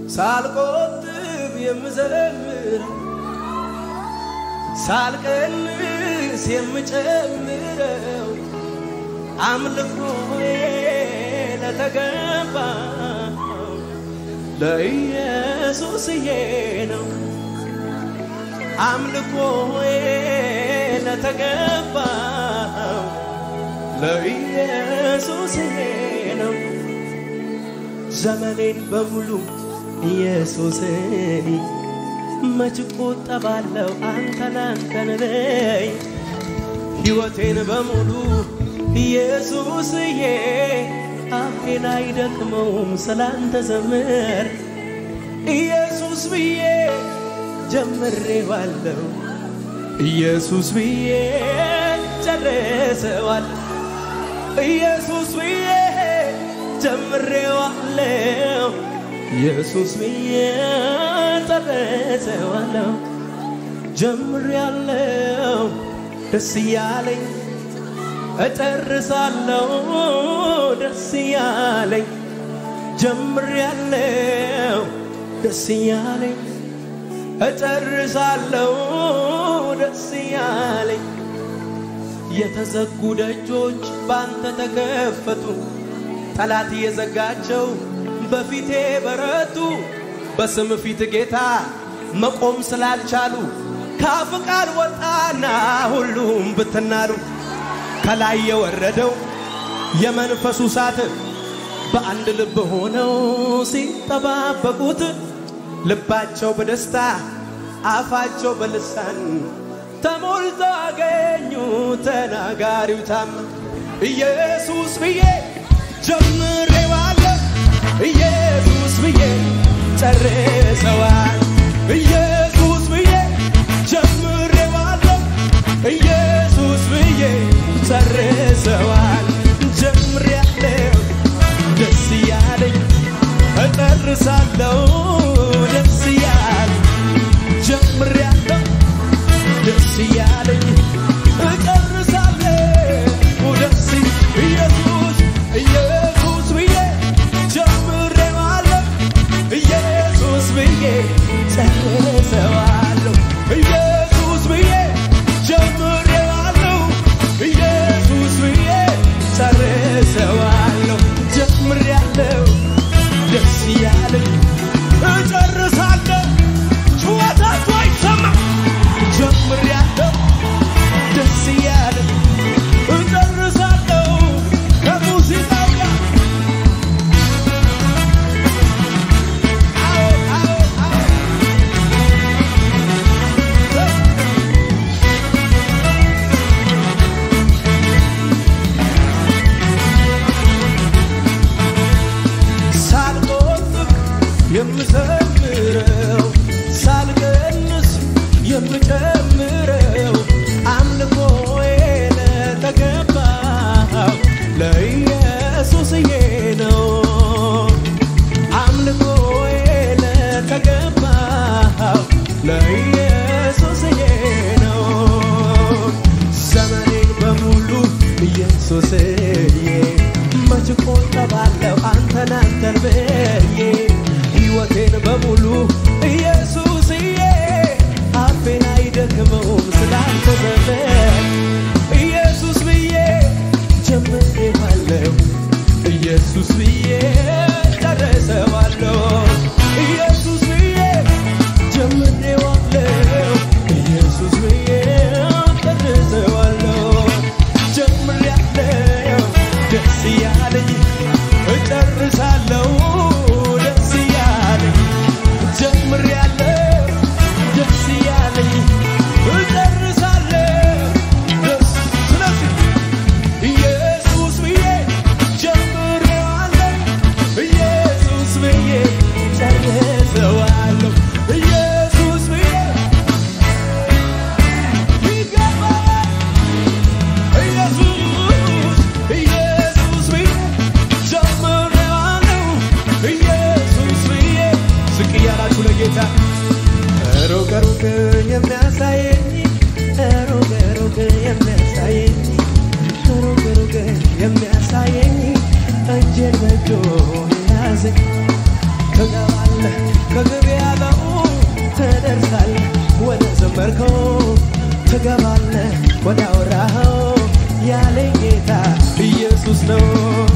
ሳልቆጥብ የምዘምር ሳልቀንስ የምጨምረው አምልኮዬ ለተገባ ለኢየሱስዬ ነው። አምልኮዬ ለተገባው ለኢየሱስዬ ነው። ዘመኔን በሙሉ ኢየሱስን መች ቆጠባለው አንተን አንተን በይ ሕይወቴን በሙሉ ኢየሱስዬ አፌን አይደክመውም ስላንተ ዘምር ኢየሱስ ብዬ ጀምሬዋለሁ ኢየሱስ ብዬ ጨርሰዋል ኢየሱስ ብዬ ጀምሬዋለሁ ኢየሱስ ብዬ ጨርሰዋለሁ ጀምሬያለሁ ደስ እያለኝ እጨርሳለሁ ደስ እያለኝ ጀምሬያለሁ ደስ እያለኝ እጨርሳለሁ ደስ እያለኝ የተዘጉ ደጆች ባንተ ተከፈቱ ጠላት የዘጋቸው በፊቴ በረቱ በስም ፊት ጌታ መቆም ስላልቻሉ ካፍ ቃል ወጣና ሁሉም ብትናሉ ከላይ የወረደው የመንፈሱ እሳት በአንድ ልብ ሆነው ሲጠባበቁት ልባቸው በደስታ አፋቸው በልሳን ተሞልቶ አገኙ ተናጋሪው ታም ኢየሱስ ብዬ ጀምሬዋለሁ ኢየሱስ ብዬ ጨርሰዋል ኢየሱስ ብዬ ጀምሬዋለሁ ኢየሱስ ብዬ ጨርሰዋል ጀምሬያለሁ ደስ እያለኝ እጨርሳለሁ ደስ እያለኝ ጀምሬያለሁ ደስ እያለኝ እጨርሳለሁ ደስ ኢየሱስ ኢየሱስ ብዬ ጀምሬዋለሁ ኢየሱስ ብዬ ጨርሰዋለሁ ኢየሱስ ብዬ ጀምሬዋለሁ ኢየሱስ ብዬ ጨርሰዋለሁ ጀምሬያለሁ ደስ እያለኝ እጨርሳለሁ ጩኸታችሁ አይሰማም ጀምሬያለሁ ደስ እያለኝ እጨርሳለሁ ከሙዚቃው ጋር አዎ አዎ አዎ ሳልቆጥብ የምዘምረው ሳልቀንስ የምጨምረው አምልኮዬ ለተገባው ለኢየሱስዬ ነው። አምልኮዬ ለተገባው ለኢየሱስዬ ነው። ዘመኔን በሙሉ ኢየሱስዬ መች ቆጠባለሁ አንተን አንተን ብዬ ሕይወቴን በሙሉ ኢየሱስዬ አፌን አይደክመውም ስላንተ ዘመን ኢየሱስ ብዬ ጀምሬዋለሁ ኢየሱስ ብዬ ጨርሰዋለሁ ኢየሱስ ብዬ ጀምሬዋለሁ ኢየሱስ ብዬ ጨርሰዋለሁ ጀምሬያለሁ ደስ እያለኝ እጨርሳለሁ ደስ እያለኝ ጀምሬያለሁ ደስ እያለኝ እጨርሳለሁ ደስ ስለዚህ ኢየሱስ ብዬ ጀምሬዋለሁ ኢየሱስ ብዬ ጨርሰዋለሁ ኢየሱስ ብዬ ይገባል ኢየሱስ ኢየሱስ ብዬ ጀምሬዋለሁ ኢየሱስ ብዬ ዝቅ እያላችሁ ለጌታ ሩቅ ሩቅ የሚያሳየኝ ሩቅ ሩቅ የሚያሳየኝ ሩቅ ሩቅ የሚያሳየኝ እጄን በእጁ የያዘኝ ትገባለህ ጀመርከው ትገባለህ ወደ አወራኸው ያለኝ ጌታ ኢየሱስ ነው።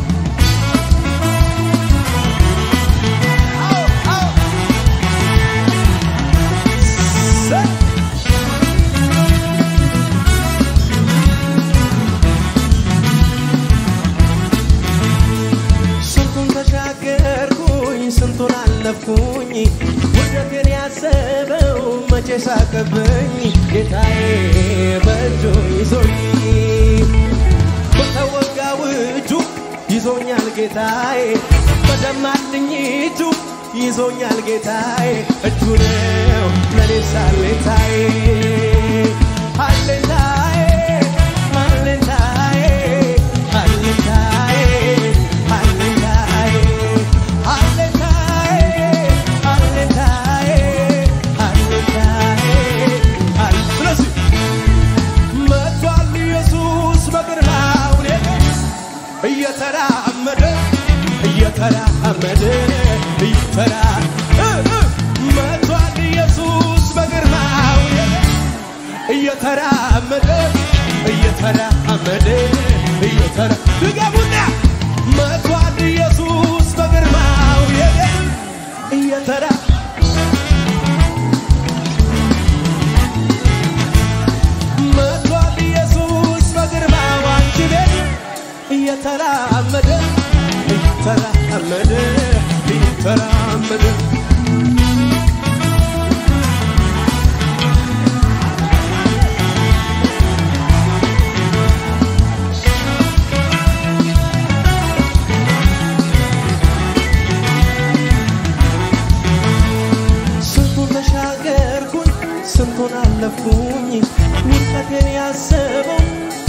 ሰ- ስንቱን ተሻገርኩኝ ስንቱን አለፍኩኝ ውደቴን ያሰበው መቼ ሳቀብኝ ጌታዬ በእጁ ይዞኝ በተወጋው እጁ ይዞኛል ጌታዬ በደማልኝ እጁ ይዞኛል ጌታዬ እጁ ነው ለኔ ሳሌታዬ አሌታዬ አሌታዬ አሌታዬ አሌታዬ አሌታዬ አሌታዬ አሌታዬ አለ ስለዚህ መጥቷል ኢየሱስ በግርማው እየተራመደ እየተራመደ እየተራ እ እ መጥቷል ኢየሱስ በግርማው እየተራመደ እየተራመደ እየተራ ድገሙና መጥቷል ኢየሱስ በግርማው እየተራ መጥቷል ኢየሱስ በግርማው አንቺ ቤት እየተራመደ እየተራመደ እየተራመደ ስንቱን ተሻገርኩኝ ስንቱን አለፍኩኝ ውድቀቴን ያሰበው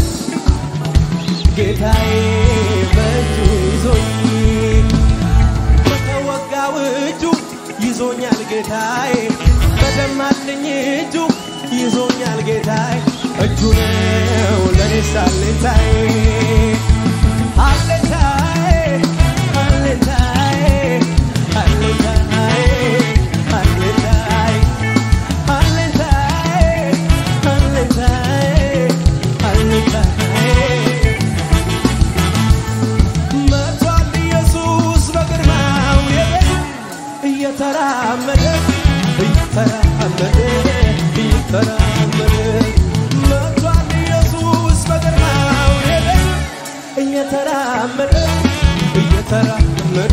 ጌታዬ በእጁ ይዞኝ በተወጋው እጁ ይዞኛል ጌታዬ በደማልኝ እጁ ይዞኛል ጌታዬ እጁ ነው ለኔ ሳሌታዬ አሌታዬ አሌታዬ አሌታዬ አሌታዬ አሌታዬ አሌታዬ አሌታዬ መጥቷል ኢየሱስ በግርማው እየተራመደ እየተራመደ እየተራመደ መጥቷል ኢየሱስ በግርማው እየተራመደ እየተራመደ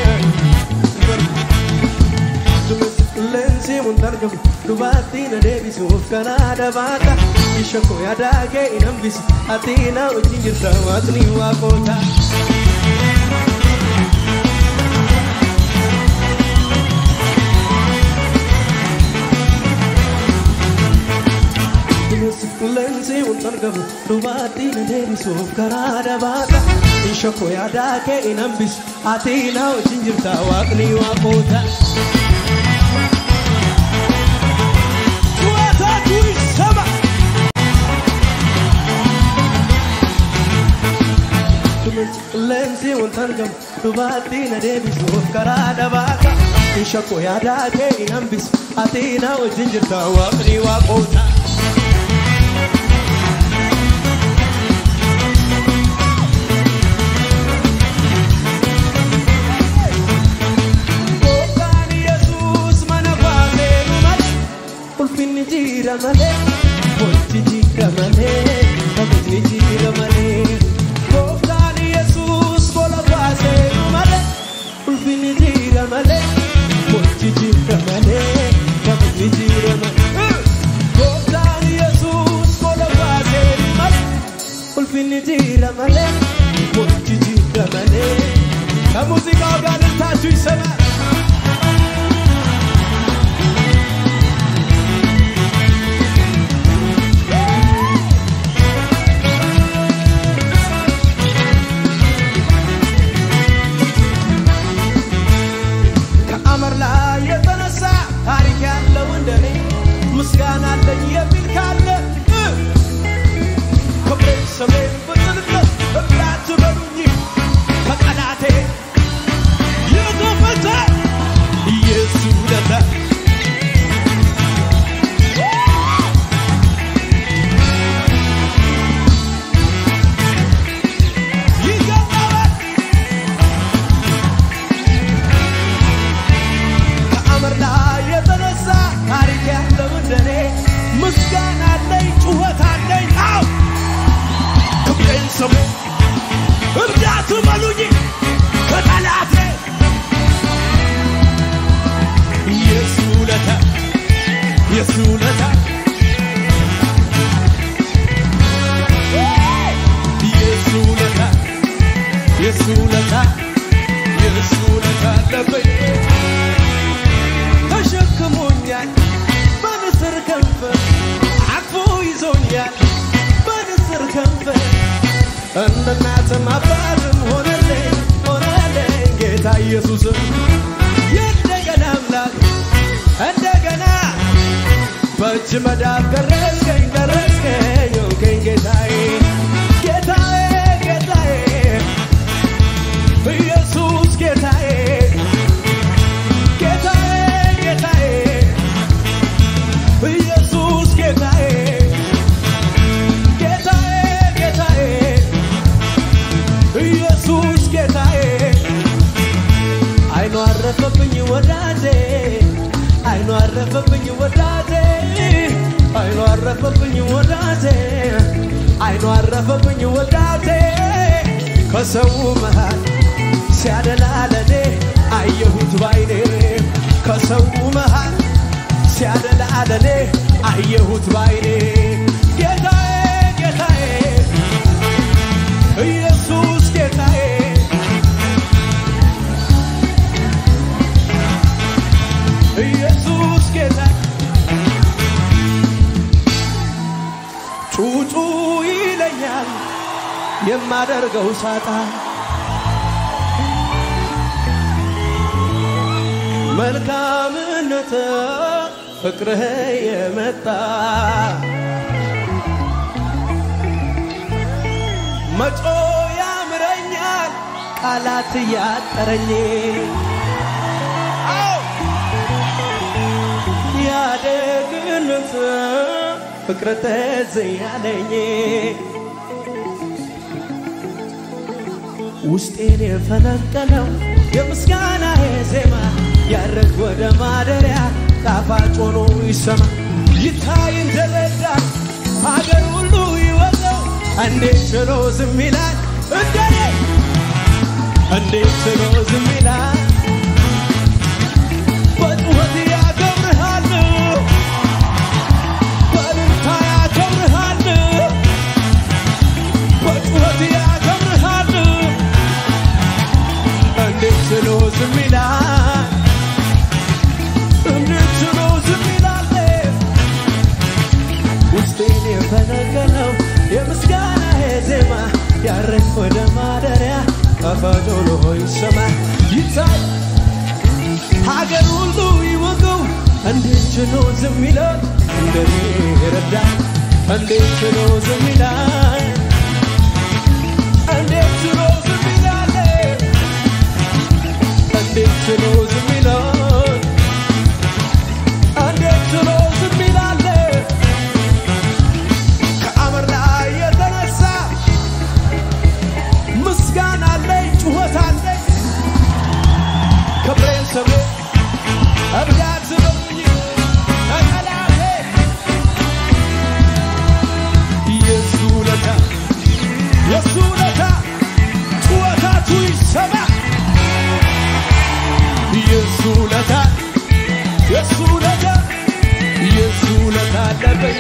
Lensi muntargam dubatti na deebisuuf karaa dabaata isha koo yaadaa kee hin hambisu ati na wajjin jirta waaqni waaqoota. Lensi muntargam dubatti na deebisuuf karaa dabaata isha koo yaadaa kee hin hambisu ati na wajjin jirta waaqni waaqoota. ጩኸታችሁ ይሰማ። Qilleensi wanta argamu dubaatti na deebisuuf karaa dabaata. Isha koo yaadaa kee hin hambisu ati na wajjin jirta waaqni waaqoota. Gooftaan Yesuus mana baaseenu malee ulfinni jira malee wanti jira malee kabajni jira malee. Gooftaan Yesuus gola baaseenu malee ulfinni jira malee wanti jira malee kabajni jira malee. Gooftaan Yesuus gola baaseenu malee ulfinni jira malee wanti jira malee. ከሙዚቃው ጋር ልታችሁ ይሰማል። ከአመር ላይ የተነሳ ታሪክ ያለው እንደኔ ምስጋና አለኝ የሚል ካለ እ ክብሬን ስሜን በጽድቀት እብላት በሉኝ ከጠላቴ የተፈታ ኢየሱስ ውለታ ስሙ እርዳቱ በሉኝ ከጠላቴ የሱ ውለታ የሱ ውለታ የሱ ውለታ የሱ ውለታ የሱ ውለታ አለበኝ ተሸክሞኛል በንስር ከንፈር አቅፎ ይዞኛል በንስር ከንፈር እንደ እናትም አባትም ሆነልኝ ሆነልኝ ጌታ ኢየሱስም የእንደገና አምላክ እንደገና በእጅ መዳፍ ደረስከኝ ደረስከኝ ሆንከኝ ጌታዬ ጌታዬ ጌታዬ ኢየሱስ ጌታዬ ጌታዬ ጌታዬ ኢየሱስ ጌታዬ ጌታዬ ጌታዬ ኢየሱስ ጌታዬ አይኑ አረፈብኝ ወዳጄ አይኑ አረፈብኝ ወዳጄ አይኑ አረፈብኝ ወዳጄ አይኑ አረፈብኝ ወዳጄ ከሰው መሃል ሲያደላ ለኔ አየሁት ባይኔ ከሰው መሃል ሲያደላ ለኔ አየሁት ባይኔ ጌታዬ ጌታዬ ኢየሱስ ጌታዬ ኢየሱስ ጌታ ጩጩ ይለኛል የማደርገው ሳጣ መልካምነት ፍቅርህ የመጣ መጮ ያምረኛል ቃላት እያጠረኝ አዎ ያደግነት ፍቅር ትዝ ያለኝ ውስጤን የፈነቀለው የምስጋና ዜማ ያረግ ወደ ማደሪያ ጣፋጭ ሆኖ ይሰማ ይታይ እንደረዳ ሀገር ሁሉ ይወቀው እንዴት ችሎ ዝም ይላል እንደኔ እንዴት ችሎ ዝም ይላል በጩኸት ያከብርሃል በእልልታ ያከብርሃል በጩኸት ያከብርሃል እንዴት ችሎ ዝም ይላል እንዴት ችሎ ዝም ይላል ውስጤን የፈነቀለው የምስጋና ዜማ ያረግ ወደ ማደሪያ ጣፋጭ ሆኖ ይሰማ ይታይ ሀገር ሁሉ ይወቀው እንዴት ችሎ ዝም ይላል እንደኔ ረዳ እንዴት ችሎ ዝም ይላል እንዴት ችሎ ዝም ይላል እንዴት ችሎ ዝም ይላል እንዴት ችሎ ዝም ይላል ከአመር ላይ የተነሳ ምስጋና አለኝ ጩኸት አለኝ ክብሬን ስሜ እብዳት በሉኝ ከጠላቴ የሱ ውለታ የሱ ውለታ ጩኸታቱ ይሰማ የሱ ውለታ የሱ ውለታ የሱ ውለታ አለበኝ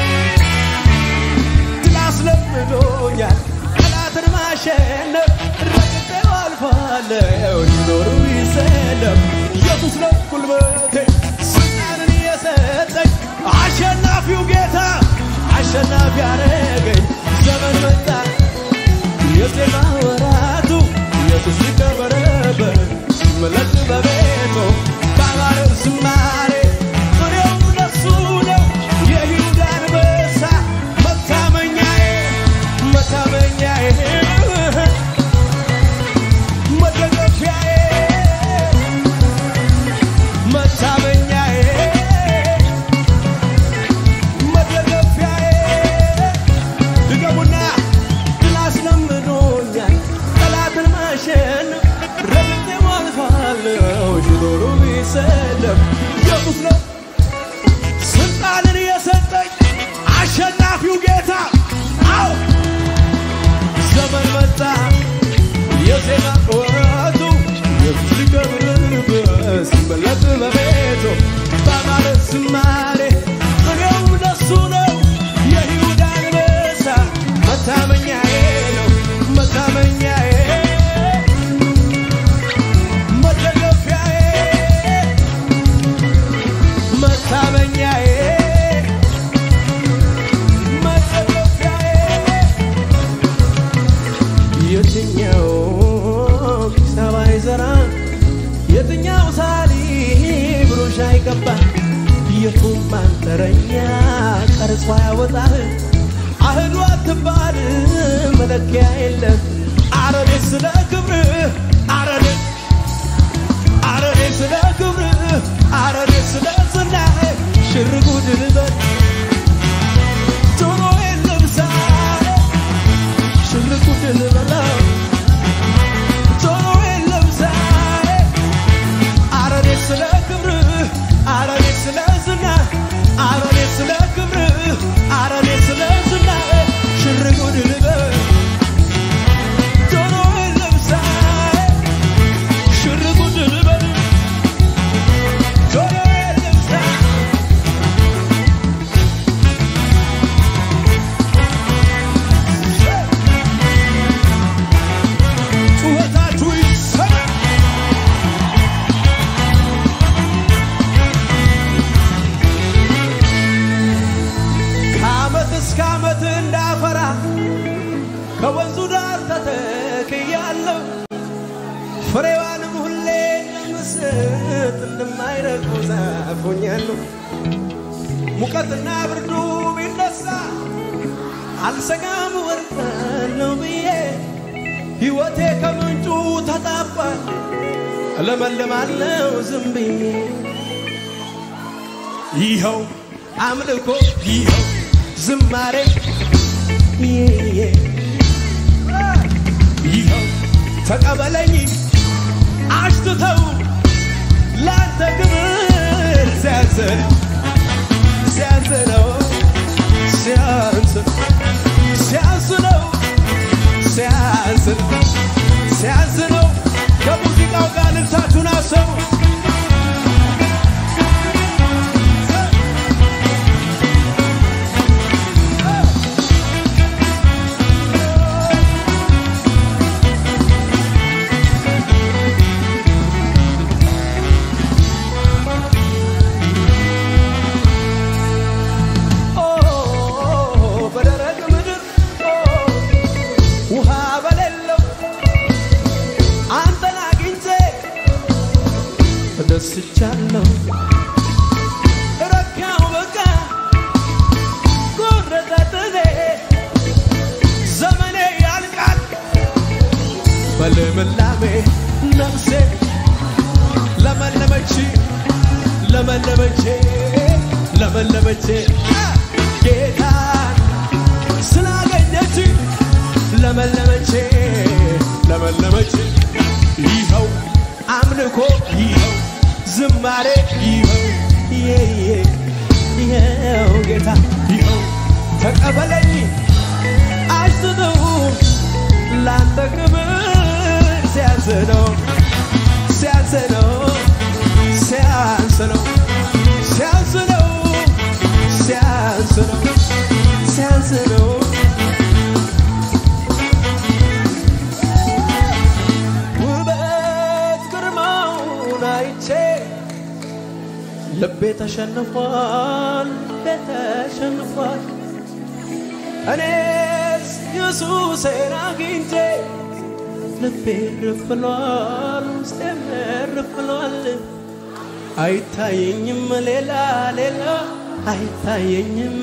ድል አስለምዶኛል ጠላትን ማሸነፍ ረግጬው አልፋለሁ ሊኖሩ ይሰለም ኢየሱስ ነው ጉልበቴ ስልጣንን የሰጠኝ አሸናፊው ጌታ አሸናፊ ያረገኝ ዘመን መጣ የዜማ ወራቱ ኢየሱስ ይከበረበት ሲመለክ በቤቱ ባባለው ዝማሬ ጥሬው ለሱ ነው የይሁዳ አንበሳ መታመኛዬ መታመኛዬ መደገፊያዬ መታመኛዬ መደገፊያዬ ድገሙና ድል አስለምዶኛል ጠላትን ማሸነፍ ረግጬው አልፋለሁ ሽኖሩ ቢሰለፍ ኢየሱስ ነው ስልጣንን የሰጠኝ አሸናፊው ጌታ አዎ መታመኛዬ መደገፊያዬ የትኛው ኪሳባ ይዘራ የትኛው ሳሊ ብሩሽ አይቀባ የቱም ማንጠረኛ ቀርጾ ያወጣህ አህሉ አትባል መለኪያ የለም አረኔ ስለ ክብር አረኔ አረኔ ስለ ክብር አረኔ ስለ ዝናህ ሽርጉድ ልበል ጆሮ የለምሳ ሽርጉድ ልበለው ጆሮ የለምሳ አረኔ ስለ ክብር አረኔ ስለ ዝና አረኔ ስለ ክብር አረኔ ስለ ዝና ሽርጉድ ልበል ጆሮ የለምሳ ሽርጉድ ልበል ጆሮ የለምሳ ጩኸታችሁ ይሰማ ከዓመት እስከ ዓመት እንዳፈራ ከወንዙ ዳር ተተክያለሁ ፍሬዋንም ሁሌ እንደምስጥ እንደማይረግፉ ዛፍ ሆኛለሁ። ሙቀትና ብርዱ ቢነሳ አልሰጋም ወርዳለሁ ብዬ ሕይወቴ ከምንጩ ተጣቧል እለመልማለሁ ዝም ብዬ ይኸው አምልኮ ይኸው ዝማሬ ይሄ ይኸው ተቀበለኝ አሽትተው ላንተ ክብር ሲያንስን ሲያንስ ነው ሲያንስ ሲያንስ ነው ሲያንስ ሲያንስ ነው ከሙዚቃው ጋር ልልታችሁን አሰቡ ኦ በደረቅ ምድር ኦ ውሃ በሌለው አንተን አግኝቼ ተደስቻለሁ። ረካው በቃ ጎረጠጥኔ ዘመኔ ያልቃል በልምላሜ ነፍሴ ለመለመች ለመለመቼ ለመለመቼ ጌታን ስላገኘች ለመለመቼ ለመለመቼ ይኸው አምልኮ ይኸው ዝማሬ ይኸው ይሄ ይኸው ጌታ ይኸው ተቀበለኝ አስነው ላንተ ክብር ሲያንስ ነው ሲያንስ ነው ሲያንስ ነው ሲያንስ ነው ሲያንስ ነው ሲያንስ ነው ውበት ግርማውን አይቼ ልቤ ተሸንፏል ልቤ ተሸንፏል እኔስ ኢየሱሴን አግኝቼ ልቤ እርፍ ብሏል ውስጤም እርፍ ብሏል አይታየኝም ሌላ ሌላ አይታየኝም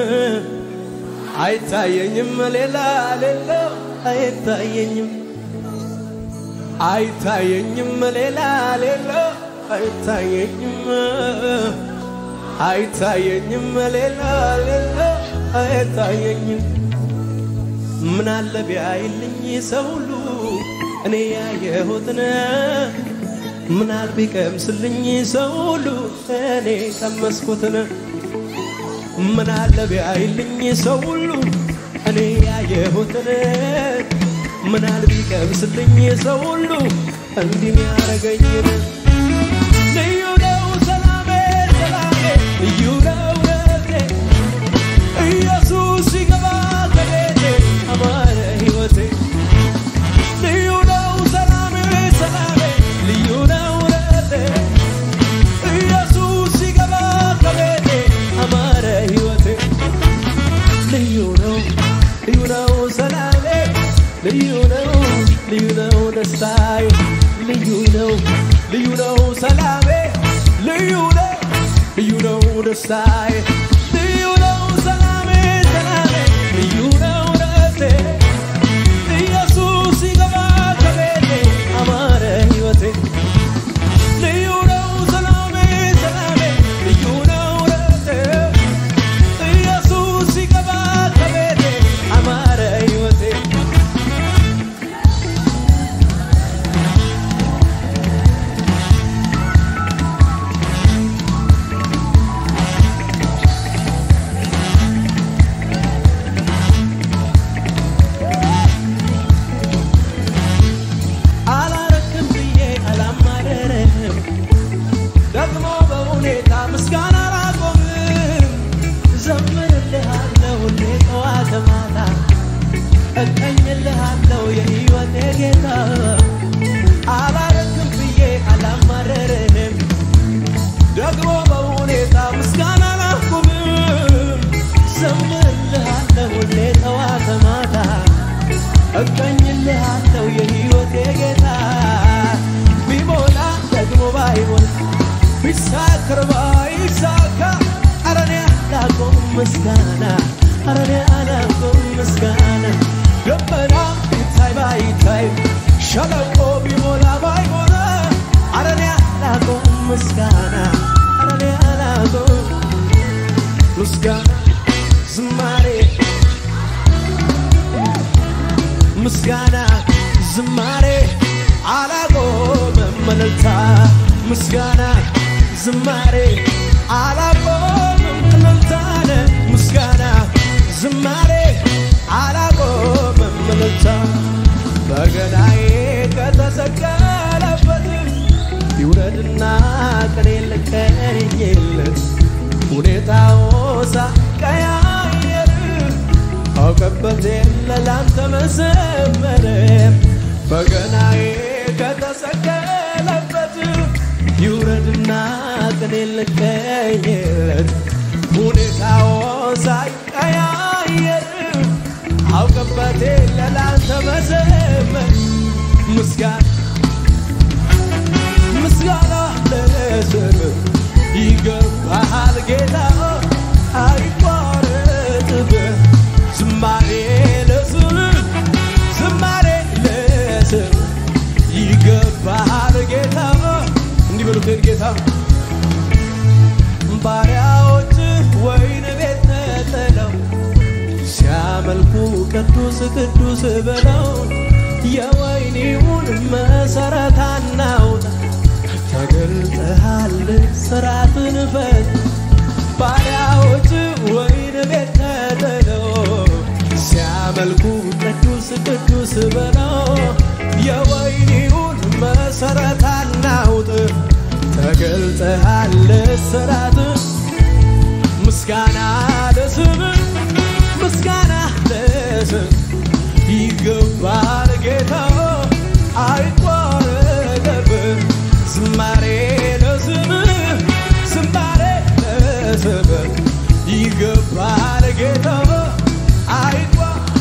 አይታየኝም ሌላ ሌላ አይታየኝም አይታየኝም ሌላ ሌላ አይታየኝም አይታየኝም ሌላ ሌላ አይታየኝም ምን አለ ቢያይልኝ ሰው ሁሉ እኔ ያየሁትን ምን አለ ቢቀምስልኝ ሰው ሁሉ እኔ ቀመስኩትን ምን አለ ቢያይልኝ ሰው ሁሉ እኔ ያየሁትን ምን አለ ቢቀምስልኝ ሰው ሁሉ እንዲህ ያረገኝን ልዩ ነው ሰላሜ ሰላሜ ልዩ ነው ረቴ ኢየሱስ ሲገባ ከቤቴ አማረ ሕይወቴ ልዩ ነው ሰላሜ ሰላሜ ልዩ ነው ረቴ ኢየሱስ ሲገባ ከቤቴ ልዩ ነው ደስታዬ ልዩ ነው ሰላሜ ሰላሜ ልዩ ነው ደስቴ ኢየሱስ ሲገባ ከቤቴ አማረ ሕይወቴ ልዩ ነው ሰላሜ ሰላሜ ልዩ ነው ደስቴ ኢየሱስ ሲገባ ከቤቴ አማረ ሕይወቴ አላረክም ብዬ አላማረርህም ደግሞ በሁኔታ ምስጋና አላቆምም ዘምርልሃለሁ ሁሌ ጠዋት ማታ እቀኝልሃለሁ የሕይወቴ ጌታ አላረክም ብዬ አላማረርህም ደግሞ በሁኔታ ምስጋና አላቆምም ዘምርልሃለሁ ሁሌ ጠዋት ማታ እቀኝልሃለሁ የሕይወቴ ጌታ ቢሞላ ደግሞ ባይሞላ ቢሳክር ባይሳካ አረኔ አላቆም ምስጋና አረኔ አላቆም ምስጋና ደመና ቢታይ ባይታይ ሸለቆ ቢሞላ ባይሞላ አረኔ አላቆም ምስጋና አረኔ አላቆም ምስጋና ዝማሬ ምስጋና ዝማሬ አላቆምም እልልታ ምስጋና ዝማሬ አላቆምም እልልታነ ምስጋና ዝማሬ አላቆምም እልልታ በገናዬ ከተሰቀለበት ይውረድና ቅኔ ልቀኝለት ሁኔታው ሳቀያየር አውቀበት የለ ላንተ መዘመር በገናዬ ከተሰቀለበት ይውረድና ቅኔ ልቀኝለት ሁኔታው ሳይቀያየር አውቀበት የለ ላንተ መዘመር ምስጋና ምስጋና ለስም ይገባሃል ጌታ አይቋረጥብህ ዝማሬ ለስም ዝማሬ ለስም ይገባሃል ጌታ እንዲህ በሉትን ጌታ ባሪያዎች ወይን ቤት ተጥለው ሲያመልኩ ቅዱስ ቅዱስ ብለው የወይኒውን መሰረት አናውጣ ተገልጠሃል ስራትን ፈት ባሪያዎች ወይን ቤት ተጥለው ሲያመልኩ ቅዱስ ቅዱስ ብለው የወይኒውን መሰረት አናውጥ ተገልጠሃል ስራት ምስጋና ለስም ምስጋና ለስም ይገባል ጌታ አይቋረጥብህ ዝማሬ ለስም ዝማሬ ለስም ይገባል ጌታ አይቋ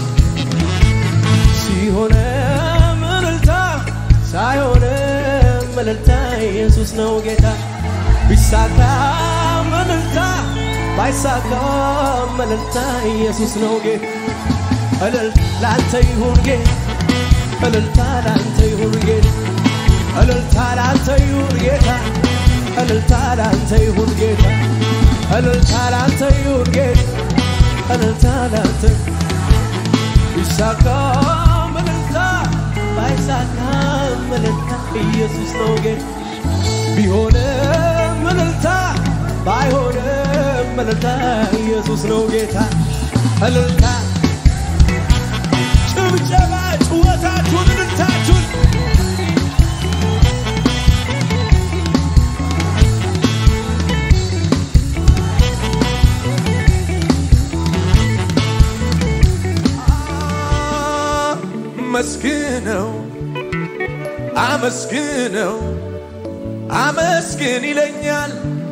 ሲሆነ ምልልታ ሳይሆነ ምልልታ ኢየሱስ ነው ጌታ ቢሳካ ምልልታ ባይሳካ ምልልታ ኢየሱስ ነው ጌታ እልልታ ላንተ ይሁን ጌታ እልልታ ላንተ ይሁን ጌታ እልልታ ላንተ ይሁን ጌታ እልልታ ላንተ ይሁን ጌታ እልልታ ላንተ ይሁን ጌታ እልልታ ላንተ ቢሳካ ምልልታ ባይሳካ ምልልታ ኢየሱስ ነው ጌታ ቢሆነ ምልልታ ባይሆነ ምልልታ ኢየሱስ ነው ጌታ እልልታ ጭብጨባ ጭወታችሁን እልልታችሁን አመስግነው አመስግነው አመስግን ይለኛል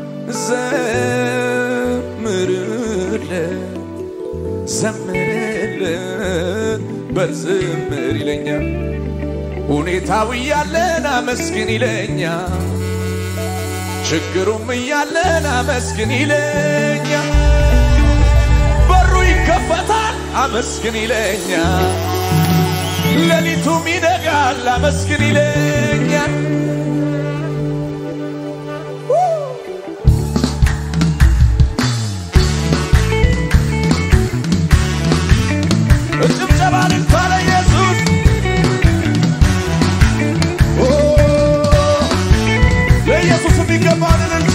ዘምርለት ዘምርለት በዝምር ይለኛል ሁኔታው እያለን አመስግን ይለኛል ችግሩም እያለን አመስግን ይለኛል። በሩ ይከፈታል አመስግን ይለኛል። ሌሊቱም ይነጋል አመስግን ይለኛል። ጭብጨባ ልልታ ለኢየሱስ ኦ፣ ለኢየሱስ የሚገባውን እልልታ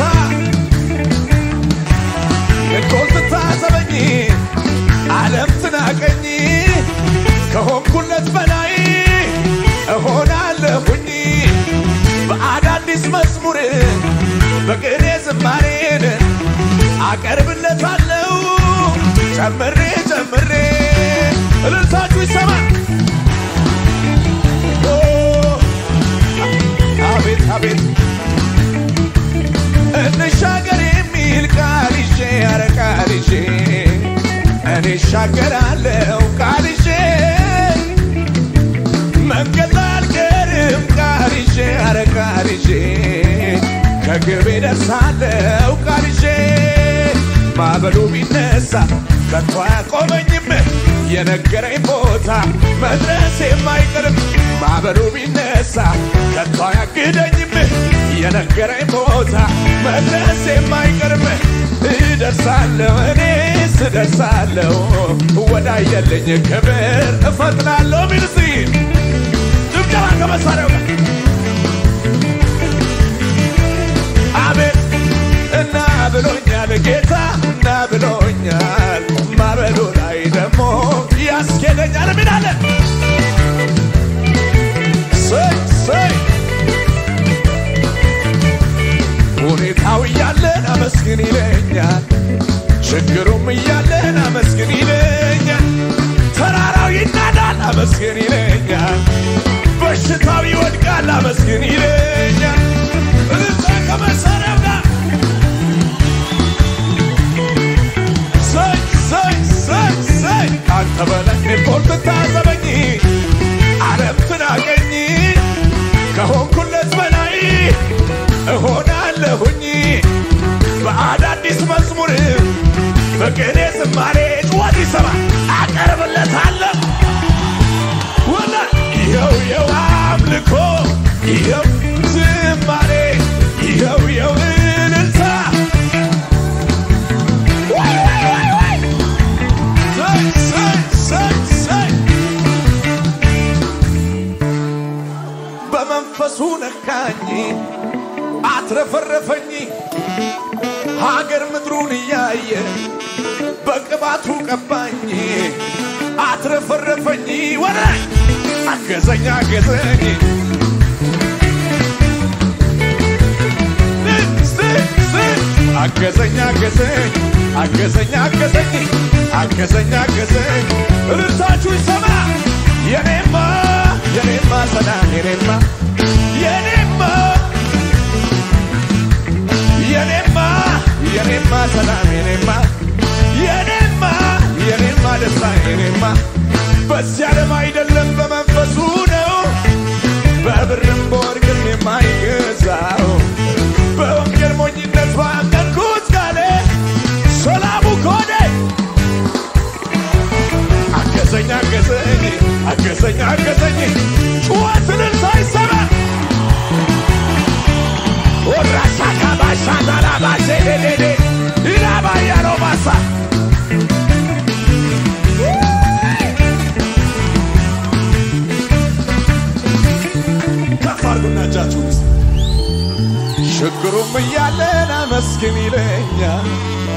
ልኮን ትታዘበኝ ዓለም ትናቀኝ ከሆንኩለት በላይ እሆናለሁኝ በአዳዲስ መዝሙር በቅኔ ዝማሬን አቀርብለታለሁ ጨምሬ ጨምሬ እልልታችሁ ይሰማል። ኦ፣ አቤት አቤት እንሻገር የሚል ቃል ይዤ ኧረ ቃል ይዤ እኔ እሻገራለሁ ቃል ይዤ መንገድ ላይ አልቀርም ቃል ይዤ ኧረ ቃል ይዤ ከግቤ ደርሳለሁ ቃል ይዤ ማዕበሉ ቢነሳ ከቶ አያቆመኝም የነገረኝ ቦታ መድረስ የማይቀርም ማዕበሉ ቢነሳ ከቶ አያግደኝም የነገረኝ ቦታ መድረስ የማይቀርም እደርሳለሁ እኔስ እደርሳለሁ ወዳየልኝ ክብር እፈጥናለሁ ሚልሲ ጭብጨባ ከመሳሪያው ጋር አቤት እና ብሎኛል ጌታ እና ብሎኛል ማዕበሉ ላይ ደግሞ ያስኬደኛል ምናለ ሰይ ሰይ ሁኔታው እያለን አመስግን ይለኛል ችግሩም እያለን አመስግን ይለኛል ተራራው ይናዳል አመስግን ይለኛል በሽታው ይወድቃል አመስግን ይለኛል እልልታ ከመሳሪያው ጋር ሰይ ሰይ ሰይ ሰይ አንተ በላይ ሪፖርት ታዘበኝ ዓለም ትናቀኝ ከሆንኩለት በላይ እሆናለሁኝ በአዳዲስ መዝሙር በቅኔ ዝማሬ ጭወት ይሰማ አቀርብለታለሁ ወላ ይኸው ይኸው አምልኮ ይኸው ዝማሬ ይኸው ይኸው እልልታ ወይ ወይ ወይ ወይ ሰይ ሰይ ሰይ በመንፈሱ ነካኝ አትረፈረፈኝ ሀገር ምድሩን እያየ በቅባቱ ቀባኝ አትረፈረፈኝ ወደ አገዘኝ አገዘኝ አገዘኝ አገዘኝ አገዘኝ አገዘኝ አገዘኝ አገዘኝ እልልታችሁ ይሰማ የኔማ የኔማ ሰላም የኔማ የኔማ የኔማ የኔማ ሰላም የኔማ የኔማ የኔማ ደስታ የኔማ በዚህ ዓለም አይደለም በመንፈሱ ነው በብርም በወርቅም የማይገዛው በወንጌል ሞኝነት ባመንኩት ቃሌ ሰላሙ ኮዴ አገዘኝ አገዘኝ አገዘኝ አገዘኝ ጩኸት እልልታ ይሰማ ወራሻካ ባሻታላ ባሼዴዴዴ ኢላባያለው ባሳ ከፍ አድርጉና እጃችሁን እስቲ ችግሩም እያለን አመስግን ይለኛል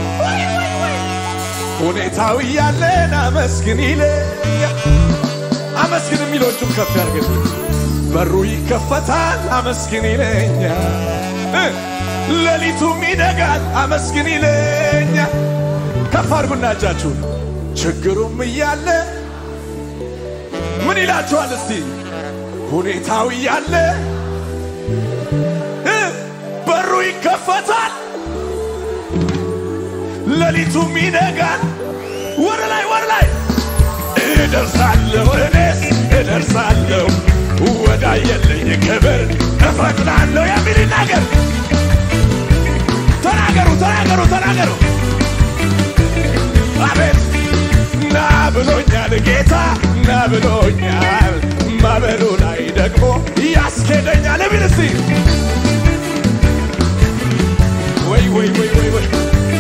ሁኔታው እያለን አመስግን ይለኛል አመስግን የሚሎቹም ከፍ ያርገን በሩ ይከፈታል አመስግን ይለኛል እ ሌሊቱም ይነጋል አመስግን ይለኛል ከፍ አድርጉና እጃችሁን ችግሩም እያለ ምን ይላችኋል እስቲ ሁኔታው እያለ እ በሩ ይከፈታል ሌሊቱም ይነጋል ወደ ላይ ወደ ላይ እደርሳለሁ እኔስ እደርሳለሁ ወዳየልኝ ክብር እፈጥናለሁ የሚል ነገር ተናገሩ ተናገሩ ተናገሩ አቤት ና ብሎኛል ጌታ ና ብሎኛል ማበሉ ላይ ደግሞ ያስኬደኛል ቢል እስቲ ወይ ወይ ወይ ወይ ወይ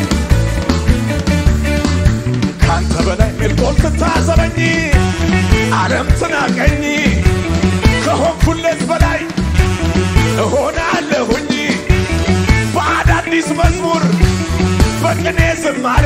ካንተ በላይ ሜልቆል ትታዘበኝ ዓለም ትናቀኝ ከሆንኩለት በላይ እሆናለሁኝ በአዳዲስ መዝሙር በቅኔ ዝማሬ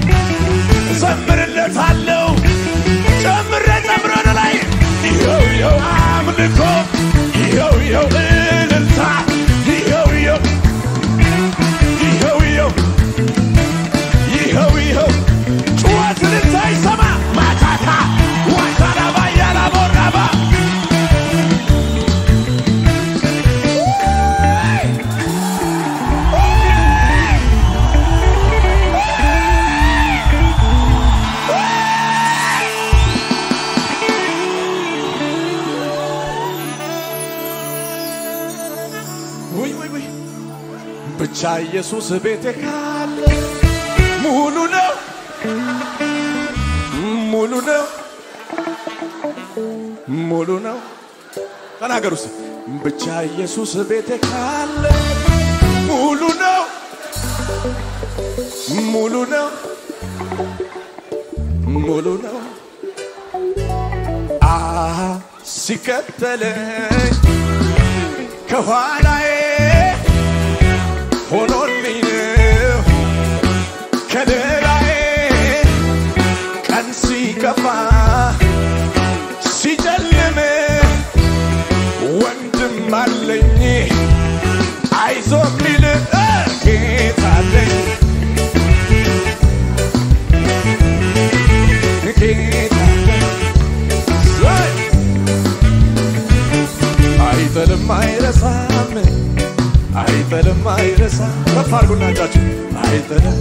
ዘምርለታለሁ ጨምረ ጨምረ ወደ ላይ ይኸው ይኸው አምልኮ ይኸው ይኸው እልልታ ይኸው ይኸው ይኸው ይኸው ይኸው ይኸው ጩኸት እልልታ ይሰማ ማታታ ዋታራባ ያላቦራባ ውይ ውይ ውይ ብቻ ኢየሱስ ቤቴ ካለ ሙሉ ነው ሙሉ ነው ሙሉ ነው ተናገሩ እስቲ ብቻ ኢየሱስ ቤቴ ካለ ሙሉ ነው ሙሉ ነው ሙሉ ነው አ ሲከተለኝ ከኋላዬ ሆኖልኝ ነው ከለላዬ ቀን ሲከፋ ሲጨልም ወንድም አለኝ አይዞ ሚል ጌታ አለኝ ጌታ አለኝ አይጥልም አይረሳም አይጥልም አይረሳም ከፍ አድርጉና እጃችሁ አይጥልም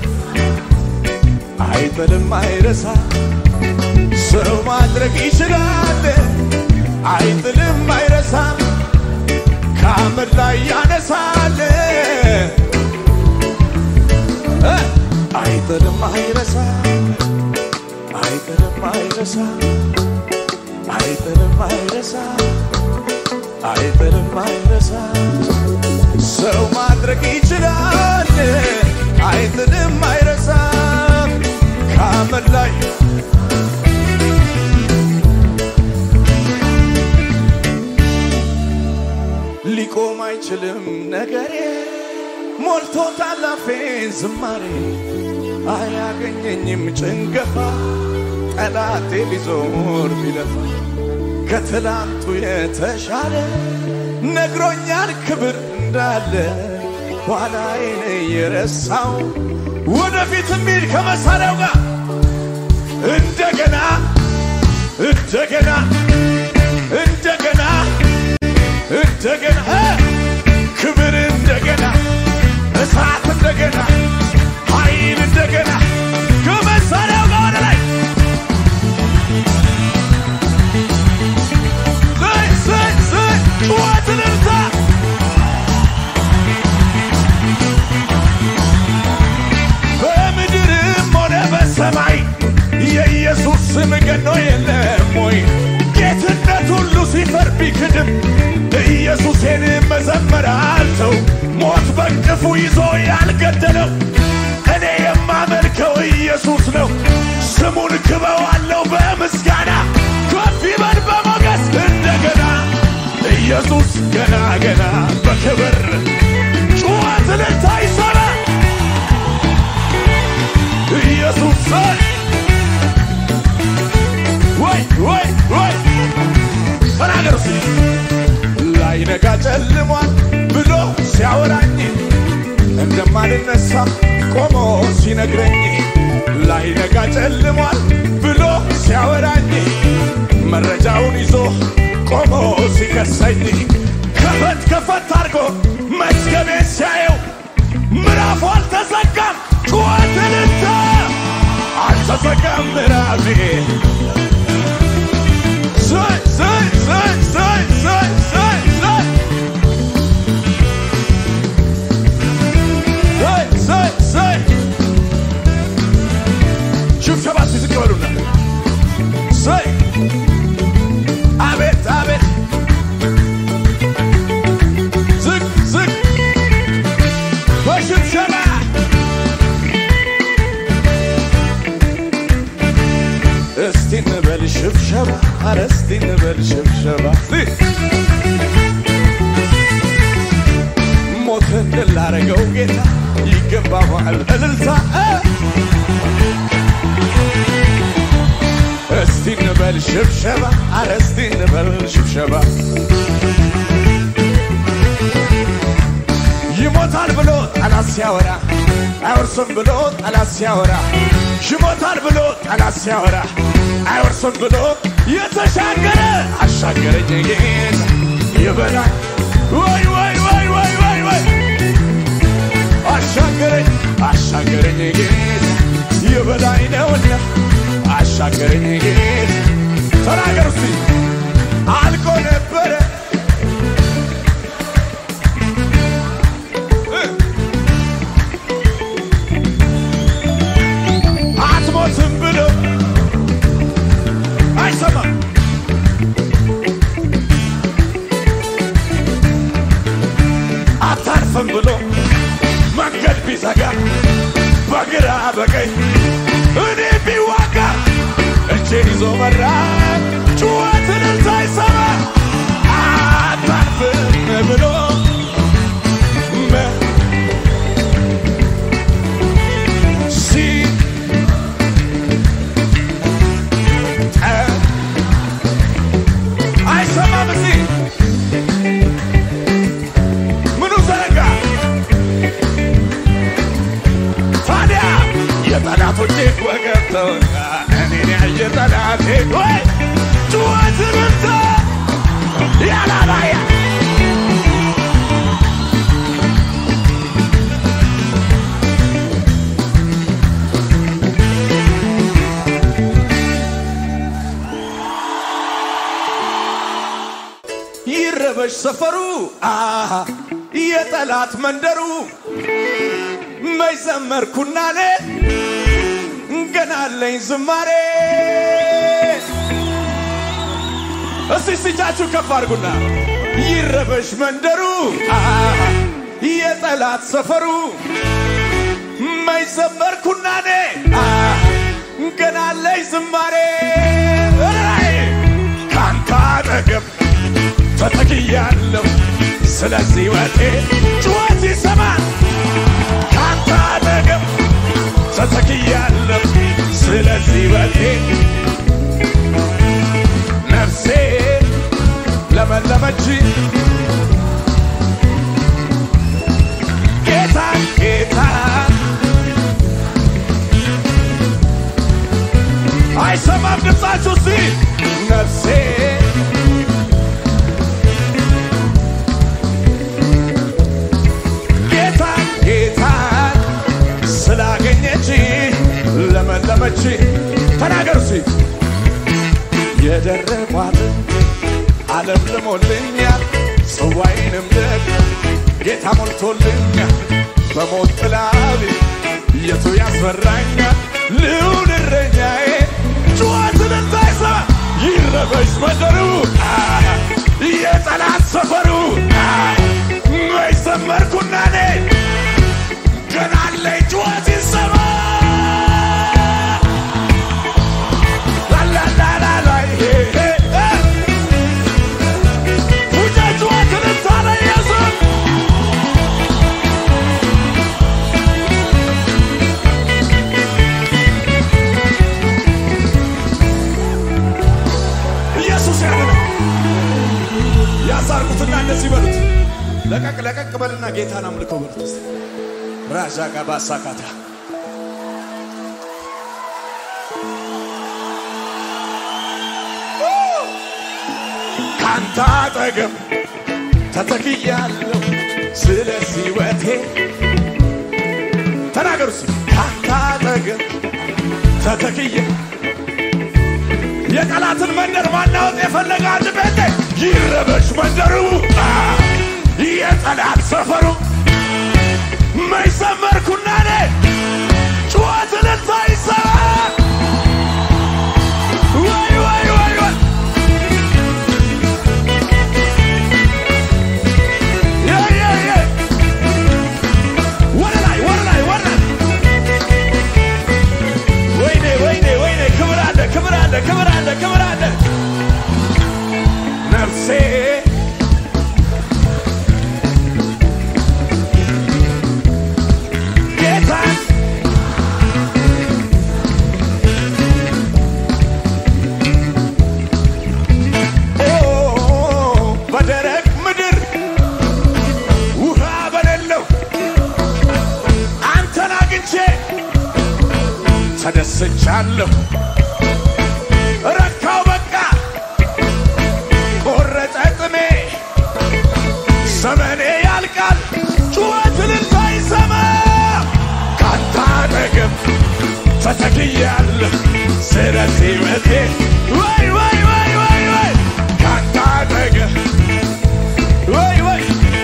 አይጥልም አይረሳም ሰው ማድረግ ይችላል አይጥልም አይረሳም ከአመድ ላይ ያነሳል እ አይጥልም አይረሳም አይጥልም አይረሳም አይጥልም አይረሳም አይጥልም አይረሳም ሰው ማድረግ ይችላል አይጥልም አይረሳም ከአመድ ላይ ሊቆም አይችልም ነገሬ ሞልቶታል አፌን ዝማሬ አያገኘኝም ጭንገፋ ጠላቴ ቢዞር ቢለፋ ከትላንቱ የተሻለ ነግሮኛል ክብር እንዳለ ኋላዬን የረሳው ወደፊት የሚል ከመሳሪያው ጋር እንደገና እንደገና እንደገና እንደገና ክብር እንደገና እሳት እንደገና ኃይል እንደገና ከመሳሪያው ጋር ወደ ላይ ዘይ ዘይ ዘይ ጩኸት እልልታ በምድርም ሆነ በሰማይ የኢየሱስ ስም ገኖ የለም ወይ? ጌትነት ሁሉ ሲፈር ቢክድም ኢየሱሴን መዘመር አልተው። ሞት በእንቅፉ ይዞ ያልገደለው እኔ የማመልከው ኢየሱስ ነው። ስሙን ክበዋለው በምስጋና ከፍ ይበል በሞገስ እንደገና ኢየሱስ ገና ገና በክብር ጩኸት እልልታ ይሰማ ኢየሱስ ወይ ወይ ወይ ተናገር እስኪ ላይነጋ ጨልሟል ብሎ ሲያወራኝ እንደማልነሳ ቆሞ ሲነግረኝ ላይነጋ ጨልሟል ብሎ ሲያወራኝ መረጃውን ይዞ ቆሞ ሲከሰኝ ከፈት ከፈት አድርጎ መዝገቤን ሲያየው ምዕራፉ አልተዘጋም። ጩኸት እልልታ አልተዘጋም ምዕራፌ ዘይ ዘይ ዘይ ዘይ ዘይ ዘይ ዘይ ዘይ ሽብሸባ ኧረ እስቲ እንበል ሽብሸባ ሞትን ድል ላረገው ጌታ ይገባዋል እልልታ እስቲ እንበል ሽብሸባ ኧረ እስቲ እንበል ሽብሸባ ይሞታል ብሎ ጠላት ሲያወራ አይወርስም ብሎ ጠላት ሲያወራ ይሞታል ብሎ ጠላት ሲያወራ አይወርስም ብሎ የተሻገረ አሻገረኝ ጌታ ይበላል ወይ ወይ ወይ ወይ ወይ ወይ አሻገረኝ አሻገረኝ ጌታ የበላይ ነውና አሻገረኝ ጌታ ተናገር እስቲ አልቆ ነበረ አትሞትም ብሎ አይሰማም አታርፍም ብሎ መንገድ ቢዘጋ በግራ በቀኝ እኔ ቢዋጋ እጄን ይዞ መራ ጩኸትን ሳይሰማ አታርፍም ብሎ መ- ሲ ጠ- አይሰማም እዚህ ምኑ ዘረጋ ታዲያ የጠላቶቼ ወገብ ተወጋ እኔን ያየ ጠላቴ ወይ ጩኸት ምርተ ያላላያ ይረበሽ ሰፈሩ አሃ የጠላት መንደሩ መይዘመርኩና ኔ ገና አለኝ ዝማሬ እስቲ ስቻችሁ ከፍ አድርጉና ይረበሽ መንደሩ አሃ የጠላት ሰፈሩ መይዘመርኩና ኔ አሃ ገና አለኝ ዝማሬ እላይ ካንተ አጠገብ ተተክያለሁ ስለዚህ ወቴ ጩኸት ይሰማል ካንተ አጠገብ ተተክያለሁ ስለዚህ ወቴ ነፍሴ ለመለመች ጌታ ጌታ አይሰማም ድምፃችሁ ሲ ነፍሴ ጌታ ጌታ ስላገኘች ለመለመች ተናገር ሲ የደረቋት ዓለም ልሞልኛል ጽዋይንም ደግሞ ጌታ ሞልቶልኛል በሞት ጥላ ቤት የቱ ያስፈራኛል ልዑል እረኛዬ ጩኸትን እንዳይሰማ ይረበሽ መንደሩ አ፣ የጠላት ሰፈሩ አ፣ መይዘመርኩና እኔ ገና አለኝ ጩኸት ይሰማ ላላላላላ ይሄ እ፣ ውጫ ጩኸትን እንታለ ኢየሱስ ኢየሱስ ያለ ያሳርጉትና እንደዚህ በሉት። ለቀቅ ለቀቅ በልና ጌታን አምልኮ በሉት። እስቲ ራዣ ጋባ ሳካታ ካንተ አጠገብ ተተክያለሁ ስለዚህ ሕይወቴ ተናገሩ እስቲ ካንተ አጠገብ ተተክያ የጠላትን መንደር ማናወጥ የፈለገ አንድ ቤቴ ይረበሽ መንደሩ አ፣ የጠላት ሰፈሩ መይዘመርኩና ኔ ጩኸትን ሳይሰማ ወይ ወይ ወይ ወይ የ የ የ ወደ ላይ ወደ ላይ ወደ ላይ ወይኔ ወይኔ ወይኔ ክብር አለ ክብር አለ ክብር አለ ክብር አለ ተደስቻለሁ ረካው በቃ ቆረጠ ጥሜ ዘመኔ ያልቃል ጩኸት እልልታ ይሰማ ካንተ አጠገብ ተተክያለሁ ስለዚህ ሕይወቴ ወይ ወይ ወይ ወይ ወይ ካንተ አጠገብ ወይ ወይ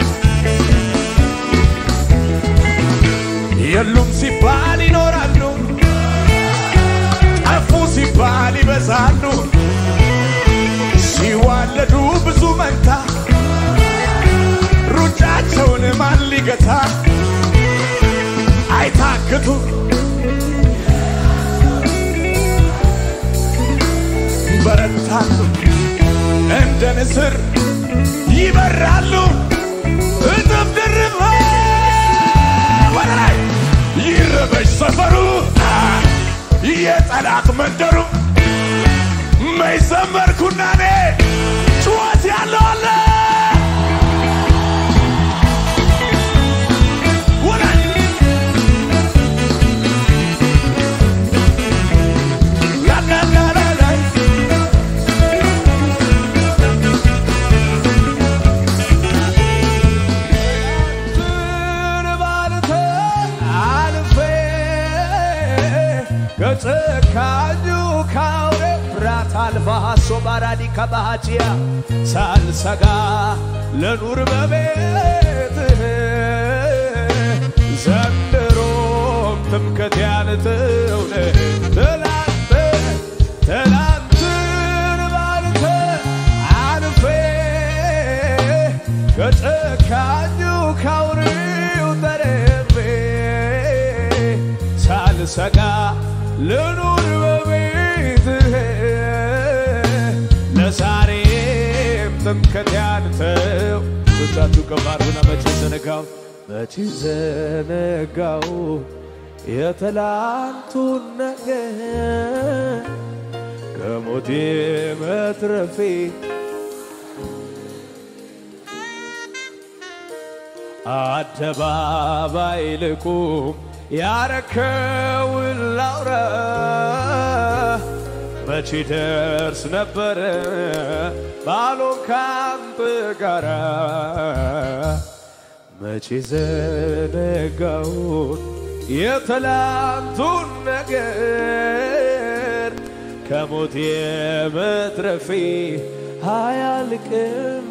የሉም ሲባል ይኖራሉ ጠፉ ሲባል ይበዛሉ ሲዋለዱ ብዙ መንታ ሩጫቸውን ማን ሊገታ አይታክቱ በረታሉ እንደ ንስር ይበራሉ እጥፍ ድርብ ወደ ላይ ይረበሽ ሰፈሩ አ፣ የጠላት መንደሩ መይዘመርኩና እኔ ጩኸት ያለው አለ ወደ ላይ ላላላላይ ትን ባልተ አልፌ ከጨካኙ ካውሬ ፍራት አልባ ሶ ባራዲ ከባሃጂያ ሳልሰጋ ለኑር በቤትህ ዘንድሮም ትምክህት ያንተውነ ትላንት ትላንትን ባልተ አልፌ ከጨካኙ ካውሬው ተርቤ ሳልሰጋ ልኑር በቤትህ ለዛሬም ትምክህት ያንተው ብዛቱ ከባርሁና መቼ ዘነጋው መቼ ዘነጋው የትላንቱን ነገር ከሞቴ መትረፌ አደባባይ ልቁም ያረከውን ላውራ መቼ ደርስ ነበረ ባሎን ካንተ ጋራ መቼ ዘነጋውን የትላንቱን ነገር ከሞት የመትረፌ አያልቅም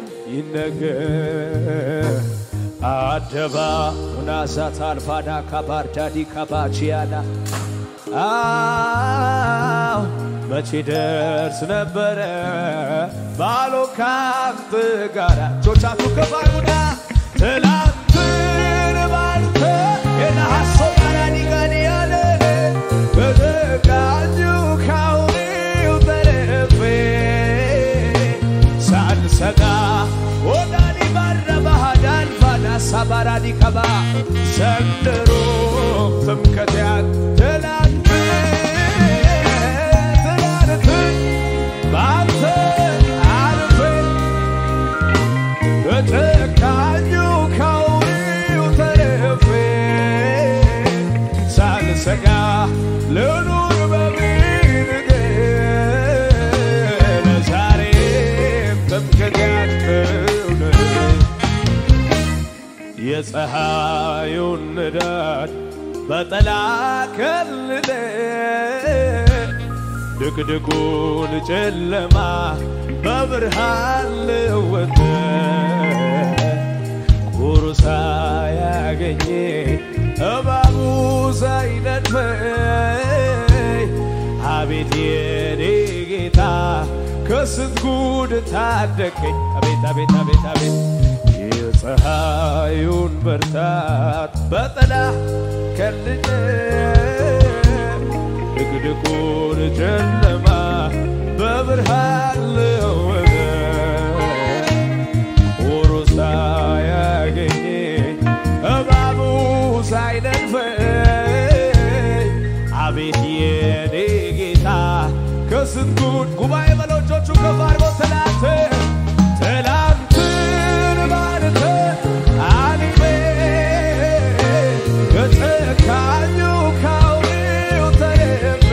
ይነገር አደባ ሁናሳት አልፋዳ ካባርዳዲ ካባቺያና አው መቼ ደርስ ነበረ ባሎ ካንተ ጋራ እጆቻችሁ ከፍ አድርጉና ትላንትን ባንተ የነሐሶ ባራዲ ጋዲ ያለ በተቃኙ ካውሪው ተረፌ ሳልሰጋ ወዳኒ ባረባሃዳን ፋና ሳባራዲ ከባ ዘንድሮ ትምከትያን ትላንት ትላንት በአንተ አልፌ በጨካኙ ካውሪው ተረፌ ሳልሰጋ ልኑር በቤትህ ለዛሬም ትምክህት ያንተው የፀሐዩን ንዳድ በጠላ ከልለ ድቅድቁን ጨለማ በብርሃን ልወጠ ቁሩሳ ያገኘ እባቡ ሳይነድፈኝ አቤት የኔ ጌታ ከስንት ጉድ ታደገኝ። አቤት አቤት አቤት አቤት የፀሐዩን ብርታት በጥላ ከልለ ድቅድቁን ጨለማ በብርሃን ልወጠ ቁሩሳ ያገኘኝ እባቡ ሳይነድፈኝ አቤት የኔ ጌታ ከስንት ጉድ ጉባኤ በሎቾቹ ከፍ አድርጎ ትላንት ትላንትን ባንተ አልፌ ከጨካኙ ካውሬው ተርፌ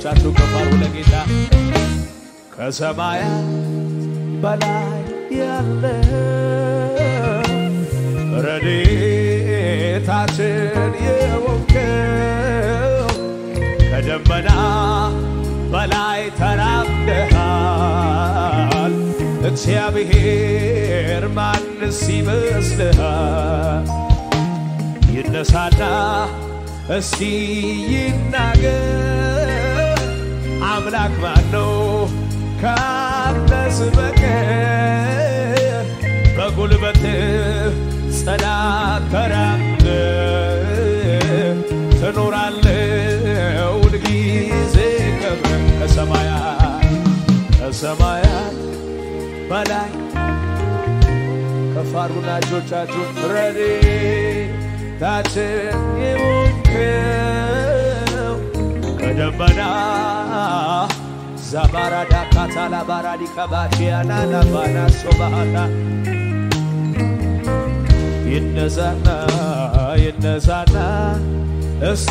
እጆቻችሁ ከፍ አድርጉ ለጌታ ከሰማያት በላይ ያለ ረድኤታችን የሆንከው ከደመና በላይ ተራምደሃል እግዚአብሔር ማንስ ይመስልሃል? ይነሳና እስቲ ይናገር አምላክ ማን ነው ካንተስ በቀር በጉልበት ጽናት ተራምደ ትኖራለህ ሁልጊዜ ከብረ ከሰማያት ከሰማያት በላይ ከፍ አድርጉና እጆቻችሁን ረድኤታችን የሆንከው ከደመና ዛባራዳ ካታላ ባራዲ ከባቲያና ናባና ሶባሃና ይነሳና ይነሳና እስቲ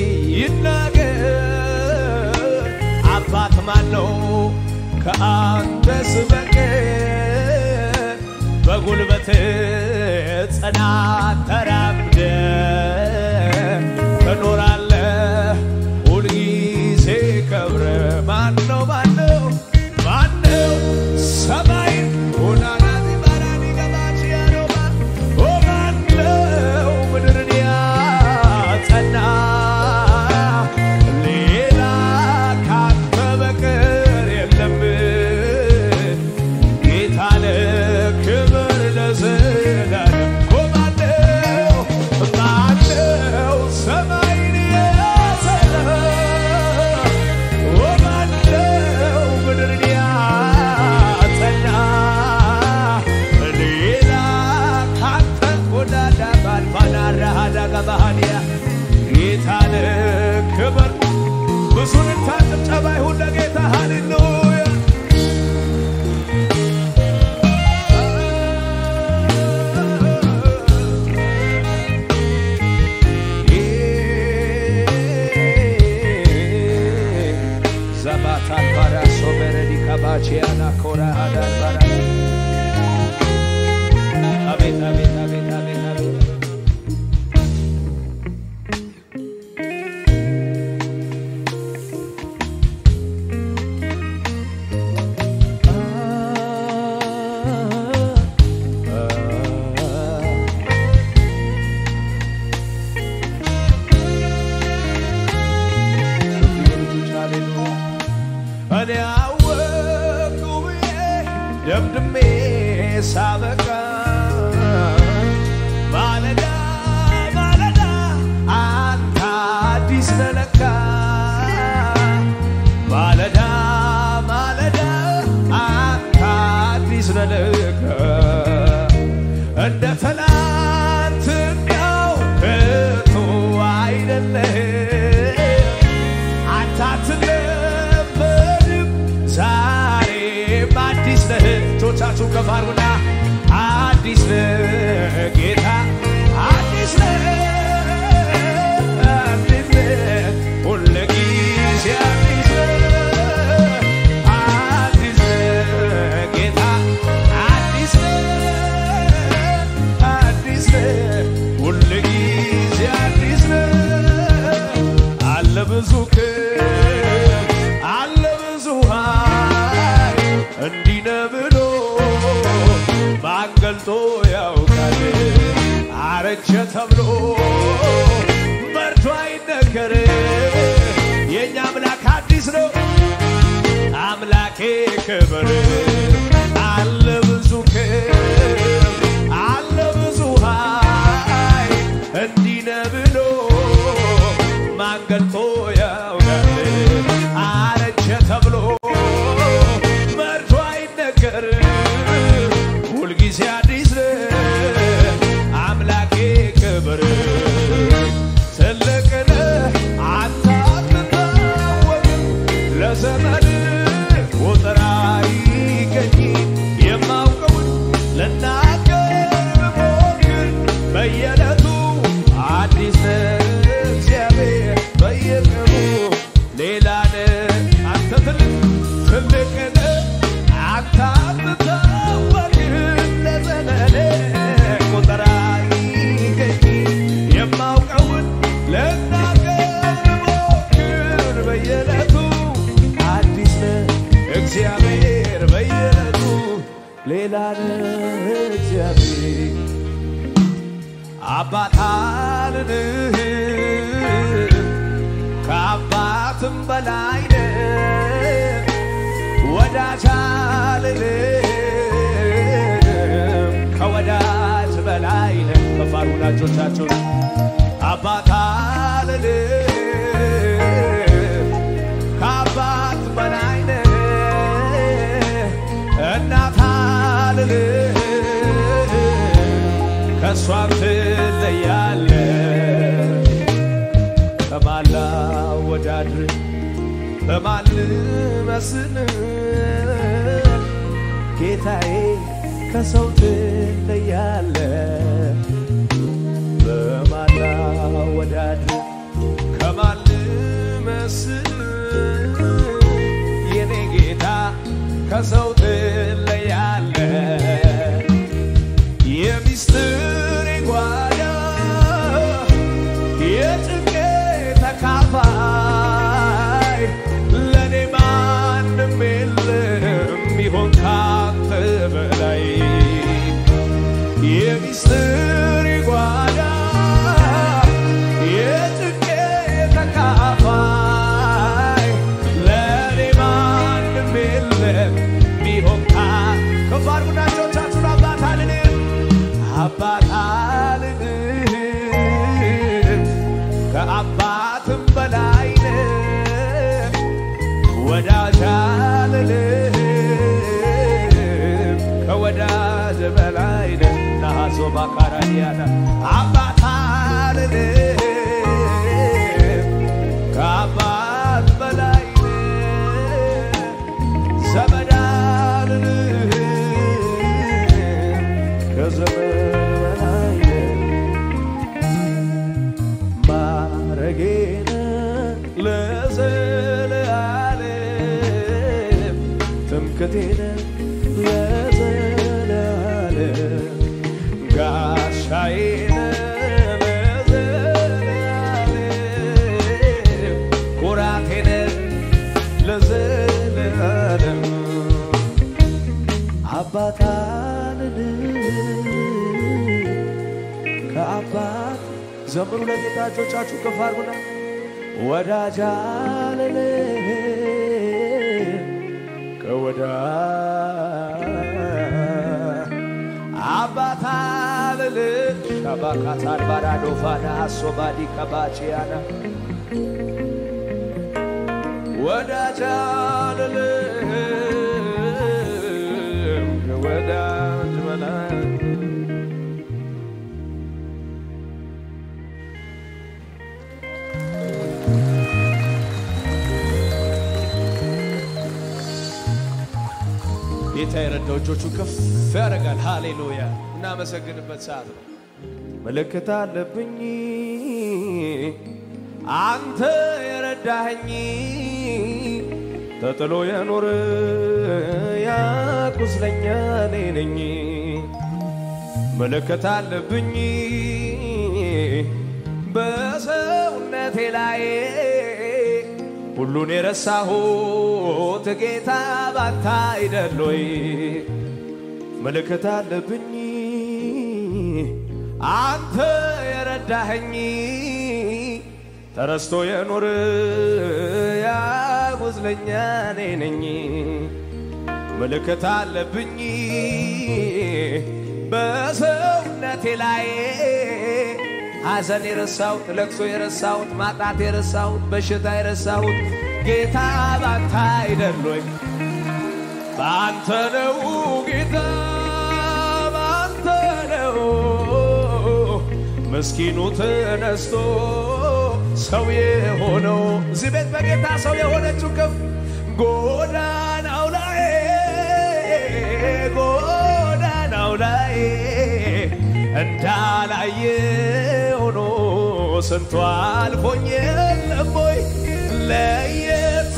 ይናገር አባት ማን ነው ከአንተስ በቀር በጉልበት ጽናት ተራምደ ትኖራለህ ሁልጊዜ ከብረ ማን ነው ማን ነው ማን ነው ሰማይ ሆናናዚ ባራኒ ገባች ያሮባ ኦ ማን ነው ምድርን ያጸና ሌላ ካንተ በቀር የለም ጌታ ለክብር ለዘላለም ኦ ማን ነው ማን ነው ሰማይን ያጸና ኦ ማን ነው ምድርን ያጸና ሌላ ካንተ ጎዳዳ ባልባናራሃዳ ገባሃንያ ጌታ ለክብር ብዙ ልታ ጭብጨባ ይሁን ለጌታ ሃሌሉያ ዘባታል ባራ ሶበረዲ ከባቺያና ኮራ አዳር ባራ አቤት አቤት አቤት አቤት አቤት እኔ አወቅኩ ብዬ ደምድሜ ሳበቃ ማለዳ ማለዳ አንተ አዲስ ነህ ለካ ማለዳ ማለዳ አንተ አዲስ ነህ ለካ እንደ ትላንትናው ከቶ አይደለህም አንተ አትለመድም ዛሬም አዲስ ነህ እጆቻችሁ ከፍ አድርጉና አዲስ ነህ ጌታ አዲስ ነህ አዲስ ነህ ሁልጊዜ አዲስ ነህ አዲስ ነህ ጌታ አዲስ ነህ አዲስ ነህ ሁልጊዜ አዲስ ነህ አለ ብዙ ክብር አለ ብዙ ኃይል እንዲህ ነህ ብሎ ማን ገልጦ ያውቃል? አረጀ ተብሎ መርቶ አይነገር። የእኛ አምላክ አዲስ ነው። አምላኬ ክብር አለ ብዙ ክብር አለ ብዙ ኃይል እንዲህ ነህ ብሎ ማን ገልጦ ያውቃል? አረጀ ተብሎ መርቶ አይነገር። ሁልጊዜ አዲስ ነህ አምላኬ ክብር ትልቅ ነህ አንተ አትታወቅም ለዘመን ቁጥር አይገኝም የማውቀውን ልናገር ብሞክር በየዕለቱ አዲስ ነህ እግዚአብሔር በየቀኑ አልልም ከአባትም በላይ ነህ ወዳጅ አልልም ከወዳጅ በላይ ነህ ከፋሩ ወዳጆቻችሁን አባት አልልም ከአባት በላይ ነህ እናት አልልም ከእሷም ትለያለህ ከማላ ወዳድር በማን ልመስል ጌታዬ ከሰው ትለያለ በማላ ወዳድር ከማን ልመስል የኔ ጌታ ከሰው ትለያለ የሚስጥር ጓዳ የጭንቄ ተካፋይ ለእኔ ማንም የለም ሚሆን ካንተ በላይ የሚስጥር ጓዳ የጭንቄ ተካፋይ ለእኔ ማንም የለም ሚሆን ካ ከፍ አድርጉና እጆቻችሁን አባት አልልም አባት አልልም ከአባትም በላይ ነህ ወዳጅ አልልም ከወዳጅ በላይ ነህ ናሃሶ ባካራዲያና አባት አልልም ከአባት በላይ ነህ ዘመድ አልልም ከዘመድ በላይ ነህ ማረጌነ ለዘለዓለም ትምክቴነ ለዘለዓለም ጋሻዬነ ለዘለዓለም ኩራቴነ ለዘለዓለም አባት አልልም ከአባት ዘምሩ ለጌታ እጆቻችሁ ከፍ አድርጉና ወዳጅ አልልም ከወዳ አባት አልልም ሻባካታን ባራዶፋና አሶባዲ ከባቺያና ወዳጅ አልልም ከወዳጅ በላይ ጌታ የረዳው እጆቹን ከፍ ያደርጋል። ሃሌሉያ! እናመሰግንበት ሰዓት ነው። ምልክት አለብኝ አንተ የረዳኸኝ ተጥሎ የኖረ ያ ቁስለኛ እኔ ነኝ። ምልክት አለብኝ በሰውነቴ ላይ ሁሉን የረሳሁት ጌታ ባንተ አይደል ወይ? ምልክት አለብኝ አንተ የረዳኸኝ ተረስቶ የኖር ያ ቁስለኛ እኔ ነኝ። ምልክት አለብኝ በሰውነቴ ላይ ሐዘን የረሳሁት፣ ለቅሶ የረሳሁት፣ ማጣት የረሳሁት፣ በሽታ የረሳሁት ጌታ ባንተ አይደል ወይ? ባንተ ነው ጌታ ባንተ ነው ምስኪኑ ተነስቶ ሰው የሆነው እዚህ ቤት በጌታ ሰው የሆነችው ከፍ ጎዳናው ላይ ጎዳናው ላይ እንዳላየ ሆኖ ስንቱ አልፎኝ የለም ወይ ለየት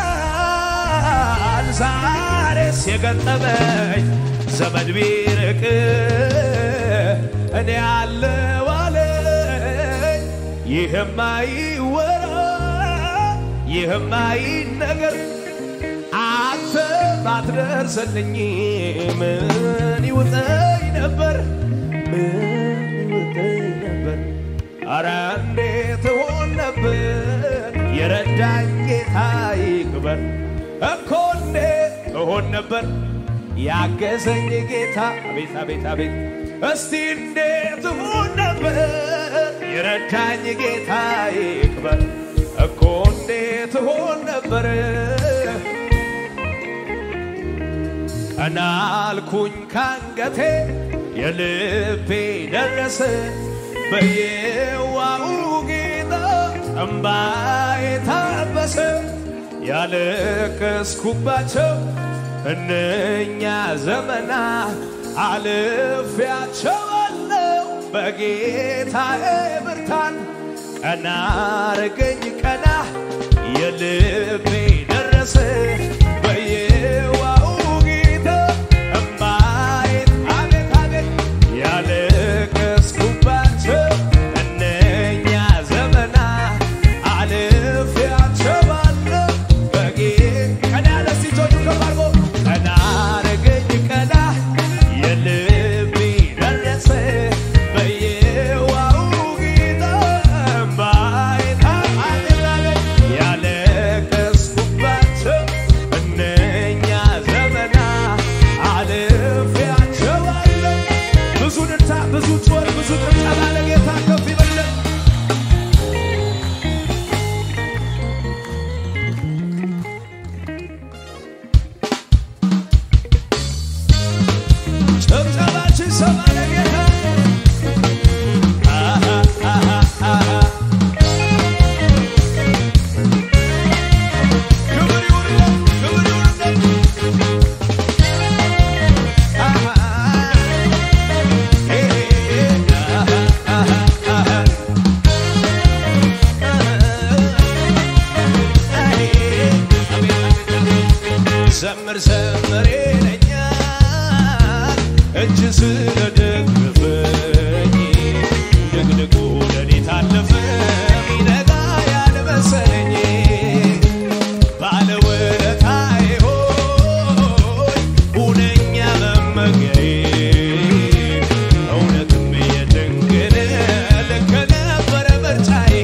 ይላል ዛሬስ የገጠመኝ ዘመድ ቢርቅ እኔ አለው አለኝ ይህም አይወራ ይህም አይነገር አንተ ባትደርስልኝ ምን ይውጠኝ ነበር ምን ይውጠኝ ነበር አረ እንዴት ሆን ነበር የረዳኝ ጌታ ይክበር እኮ እንዴት እሆን ነበር ያገዘኝ ጌታ አቤት አቤት አቤት እስቲ እንዴት ሆን ነበር የረዳኝ ጌታ ይክበር እኮ እንዴት ሆን ነበር ቀና አልኩኝ ካንገቴ የልቤ ደረሰ በየዋሁ ጌታ እምባዬ ታበሰ ያለቀስኩባቸው እነኛ ዘመና አልፌያቸዋለሁ በጌታዬ ብርታን ቀና አረገኝ ቀና የልቤ ደረሰ በየዋሁ ጌታ እምባዬን አቤት አቤት ያለቀስኩባቸው እነኛ ዘመና አልፌያቸዋለሁ በጌ ቀና ደስ እጆቹ ከፍ አድርጎ ቀና አረገኝ ቀና የልቤ ደረሰ በየዋሁ ጌታ እምባዬን አቤት አቤት ያለቀስኩባቸው እነኛ ዘመና አልፌያቸዋለሁ ብዙ ንታ ብዙ ጩኸት ብዙ ጭብጨባ ለጌታ ከፍ ይበለን ጭብጨባችን ሰማ ለጌታ አሃ አሃ አሃ ክብር ይሁንለት ክብር ይሁንለት አሃ ኤ አሃ አሃ አሃ ዘምር ዘምር ይለኛል እጅ ስለደገፈኝ ድቅድቁ ሌሊት አለፈ ሚነጋ ያልመሰለኝ ባለውለታዬ ሆይ ሁነኛ መመጊያዬ እውነትም የድንግል ልክ ነበረ ምርጫዬ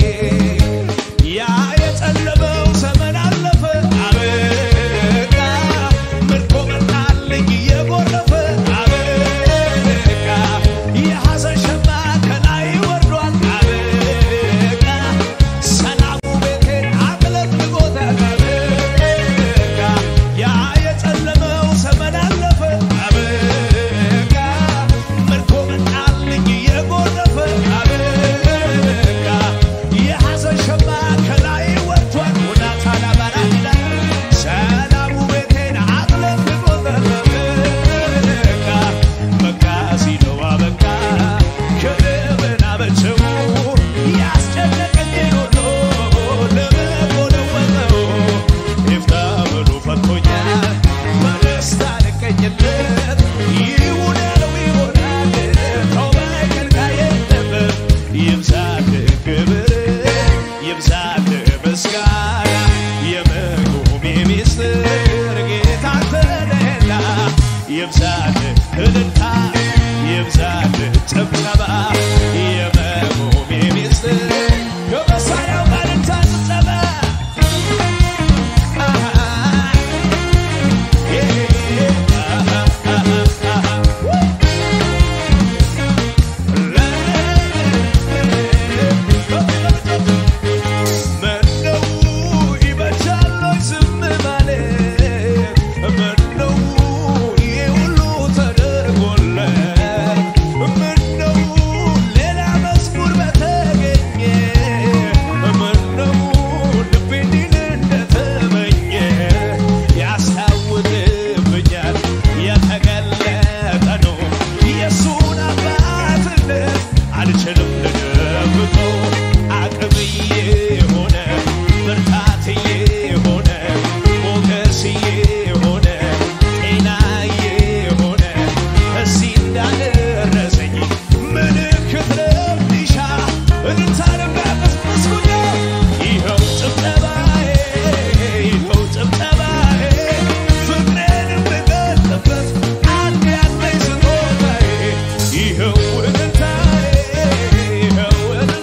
ያ የጨለመው ዘመን አለፈ አበቃ ምርኮ መጣልኝ እየጎረፈ አበቃ የሐዘን ሸማ ከላይ ወርዷል አበቃ ሰላሙ ቤቴን አጥለቅልቆታል አበቃ ያ የጨለመው ዘመን አለፈ አበቃ ምርኮ መጣልኝ እየጎረፈ አበቃ የሐዘን ሸማ ከላይ ወርዷል ወዳታ ላባራ ይላል ሰላሙ ቤቴን አጥለቅልቆታል አበቃ በቃ ሲለው አበቃ ክብርን አበቸው ያስጨነቀኝን ሁሉ ለበጎ ለወጠው ይፍታ ብሎ ፈቶኛል በደስታ ልቀኝለት ይሁን ያለው ይሆናል ተው በከልካይ የለበት ይብዛልህ ክብር ይብዛልህ ምስጋና የመቆሜ ሚስጥር ጌታ ተነላ ይብዛልህ እልልታ ይብዛልህ ጭብጨባ የመቆሜ ሚስጥር ከመሳሪያው ጋር እልልታ ጭብጨባ ምነው ይበጃል ወይ ዝም ማለት? ምነው ይሄ ሁሉ ተደርጎለት? ምነው ሌላ መዝሙር በተገኘ? ምነው ልቤ እንዲል እንደተመኘ? ያስታውቅብኛል የተገለጠ ነው የእሱን አባትነት አልችልም ልደብቀው አቅምዬ ሆነ ብርታትዬ ሆነ ሞገስዬ ሆነ ጤናዬ ሆነ እዚህ እንዳደረሰኝ ምልክት ለሚሻ እልልታንም ያቀስቅስኩኝ ይኸው ጭብጨባዬ ይኸው ጭብጨባዬ ፍቅሬን የምገልጥበት አንድ ያለኝ ስጦታዬ ይኸው እልልታዬ ይኸው እልልታዬ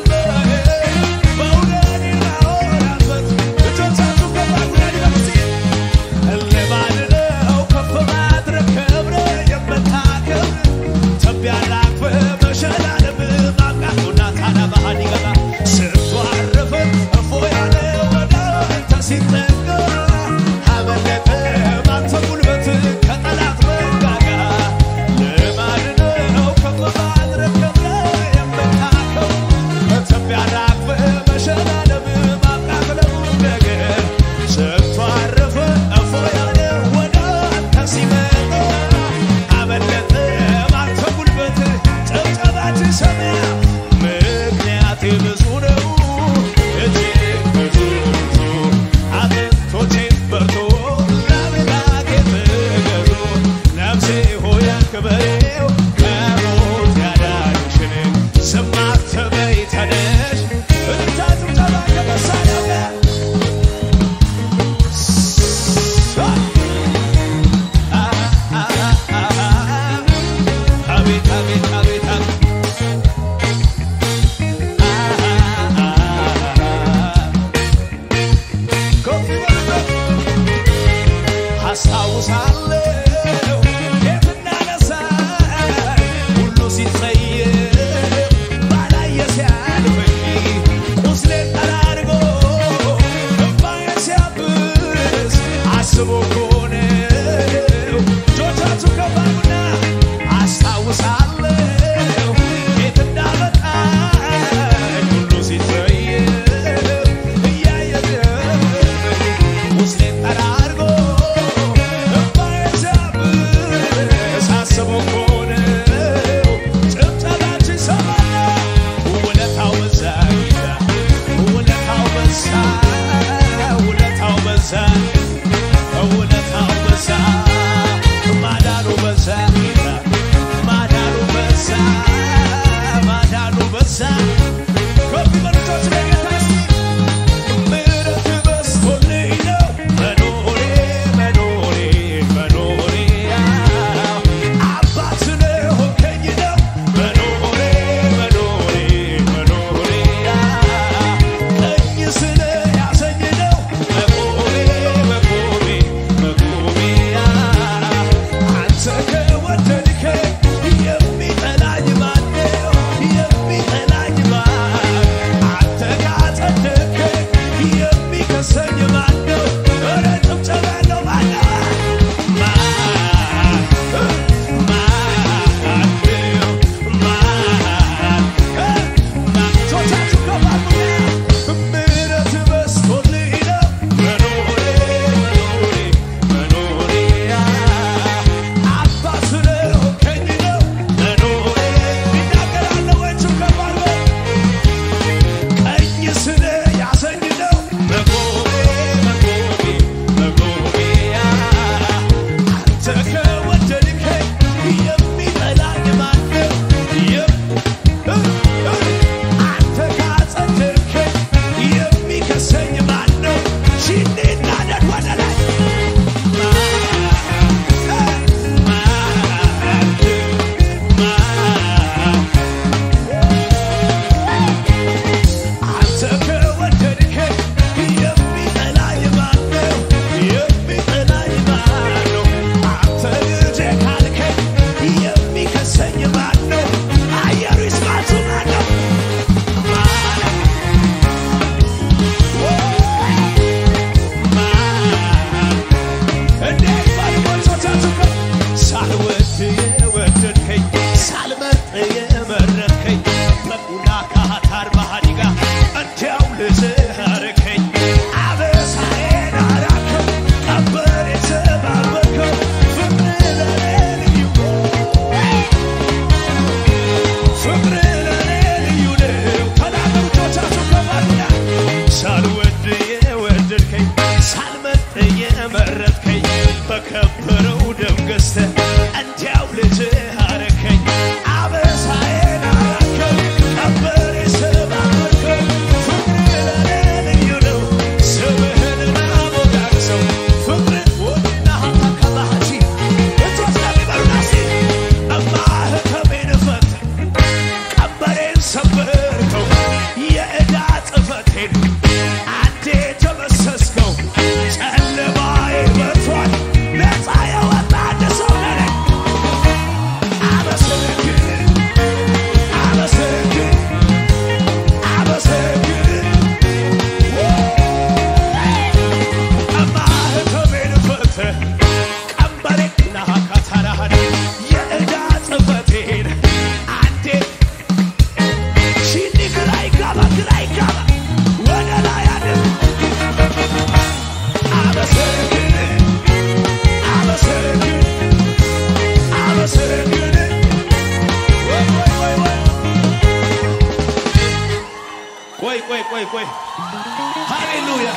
ቆይ ቆይ ቆይ ቆይ ሃሌሉያ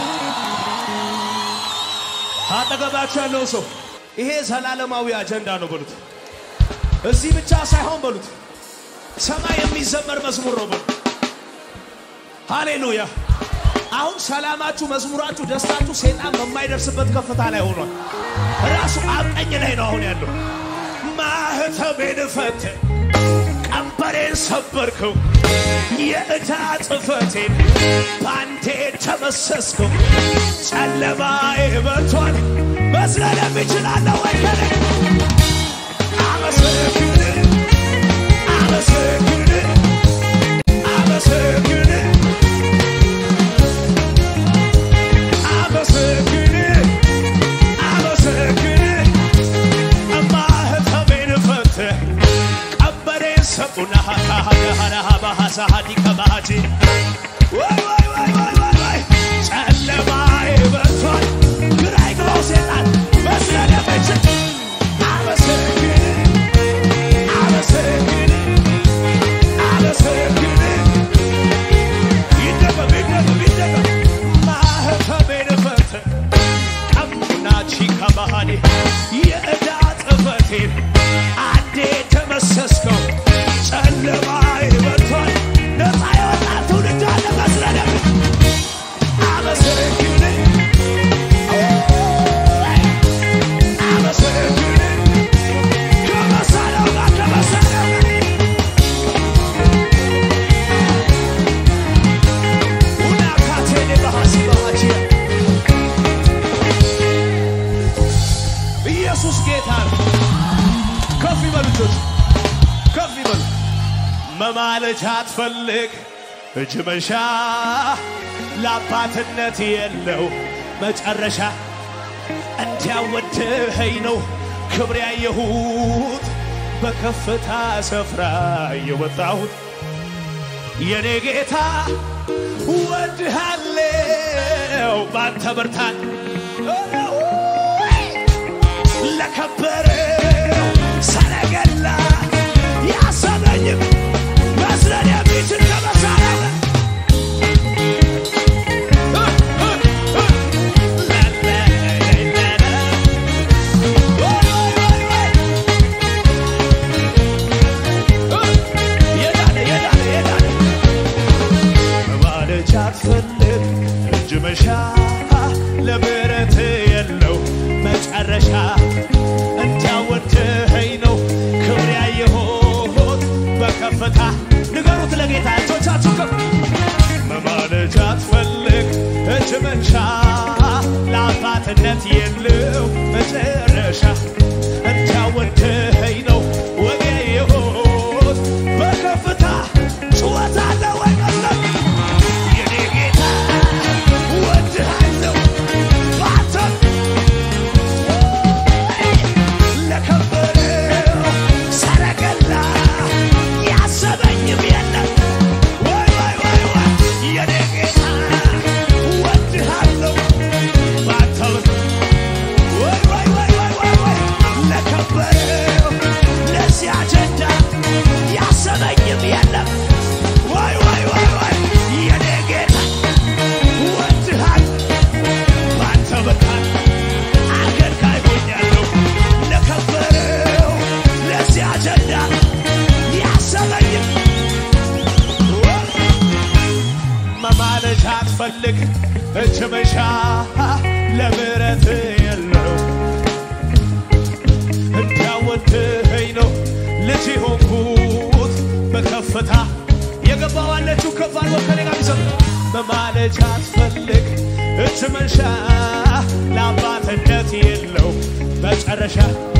አጠገባችሁ ያለው ሰው ይሄ ዘላለማዊ አጀንዳ ነው በሉት። እዚህ ብቻ ሳይሆን በሉት ሰማይ የሚዘመር መዝሙር ነው በሉት። ሃሌሉያ አሁን ሰላማችሁ፣ መዝሙራችሁ፣ ደስታችሁ ሴጣን በማይደርስበት ከፍታ ላይ ሆኗል። ራሱ አቀኝ ላይ ነው አሁን ያለው። ማህተቤን ፈትህ ቀንበሬን ሰበርከው፣ የዕዳ ጽሕፈቴን ባንዴ ተመሰስከው። ጨለማዬ በርቷል፣ መዝለለም እችላለሁ ወይ ከኔ አመሰግን አመሰግን አመሰግን አመሰግን አመሰግን ማህተቤን ፈትህ ቀንበሬን ሰጡና ባህሳሃዲ ከባሃጂ ወይ ወይ ወይ ወይ ወይ ወይ ጨለማዬ በርቷል፣ ግራ ይግባው ሴጣን መስለለም እችል አመሰግን አመሰግን አመሰግን ይደገም ይደገም ይደገም ማህተቤን ፈትህ ቀምናቺ ከባሃዲ የዕዳ ጽሕፈቴን አንዴ ተመሰስከው ጨለማዬ በርቷል ነፃ የወጣ ትውልድ አለ መስለለም አመሰግን አመሰግን ከመሳሪያው ጋር ከመሳሪያው ጋር ሁናካቴኔ በሐሲ በማቺያ ኢየሱስ ጌታ ነው። ከፍ ይበሉ እጆች ከፍ ይበሉ። መማለጃ አትፈልግ እጅ መንሻ ለአባትነት የለው መጨረሻ እንዲያወድኸኝ ነው ክብር ያየሁት በከፍታ ስፍራ የወጣሁት የኔ ጌታ ወድሃለው ባንተ ብርታት ለከበረው ሰረገላ ያሰበኝም መስለን የሚችል ከመሳሪያ ጋር የዳነ የዳነ የዳነ መባለቻ አትፈልግ እጅ መሻ ለምሕረት የለው መጨረሻ እንዲያወድኸኝ ነው ክብር ያየሁት በከፍታ ንገሩት ለጌታ እጆቻችሁ ከፍ መማለጃ አትፈልግ እጅ መንሻ ለአባትነት የለው መጨረሻ እንዲያወድኸኝ ነው ወግ ያየሁት በከፍታ ጩኸት አለ ወይ መስለም የኔ ጌታ ወድሃለሁ ባንተ ለከበረው ሰረገላ ያሰበኝም የለም ወይ ወይ ወይ ወይ የኔ ጌታ ወድሃለሁ ባንተ ወይ ወይ ወይ ወይ ወይ ወይ ለከበረው ለዚህ አጀንዳ ያሰበኝም የለም ወይ ወይ ወይ ወይ የኔ ጌታ ወድሃል ባንተ ብርታት አገልጋይ ሆኛለሁ ለከበረው ለዚህ አጀንዳ ያሰበኝም መማለጃ አትፈልግ እጅ መንሻ ለምሕረት የለው እንዳወድኸኝ ነው ልጅ ሆንኩት በከፍታ የገባዋለችው ከፍ አድርጎ ከኔ ጋር ቢሰጥ መማለጃ አትፈልግ እጅ መንሻ ለአባትነት የለው መጨረሻ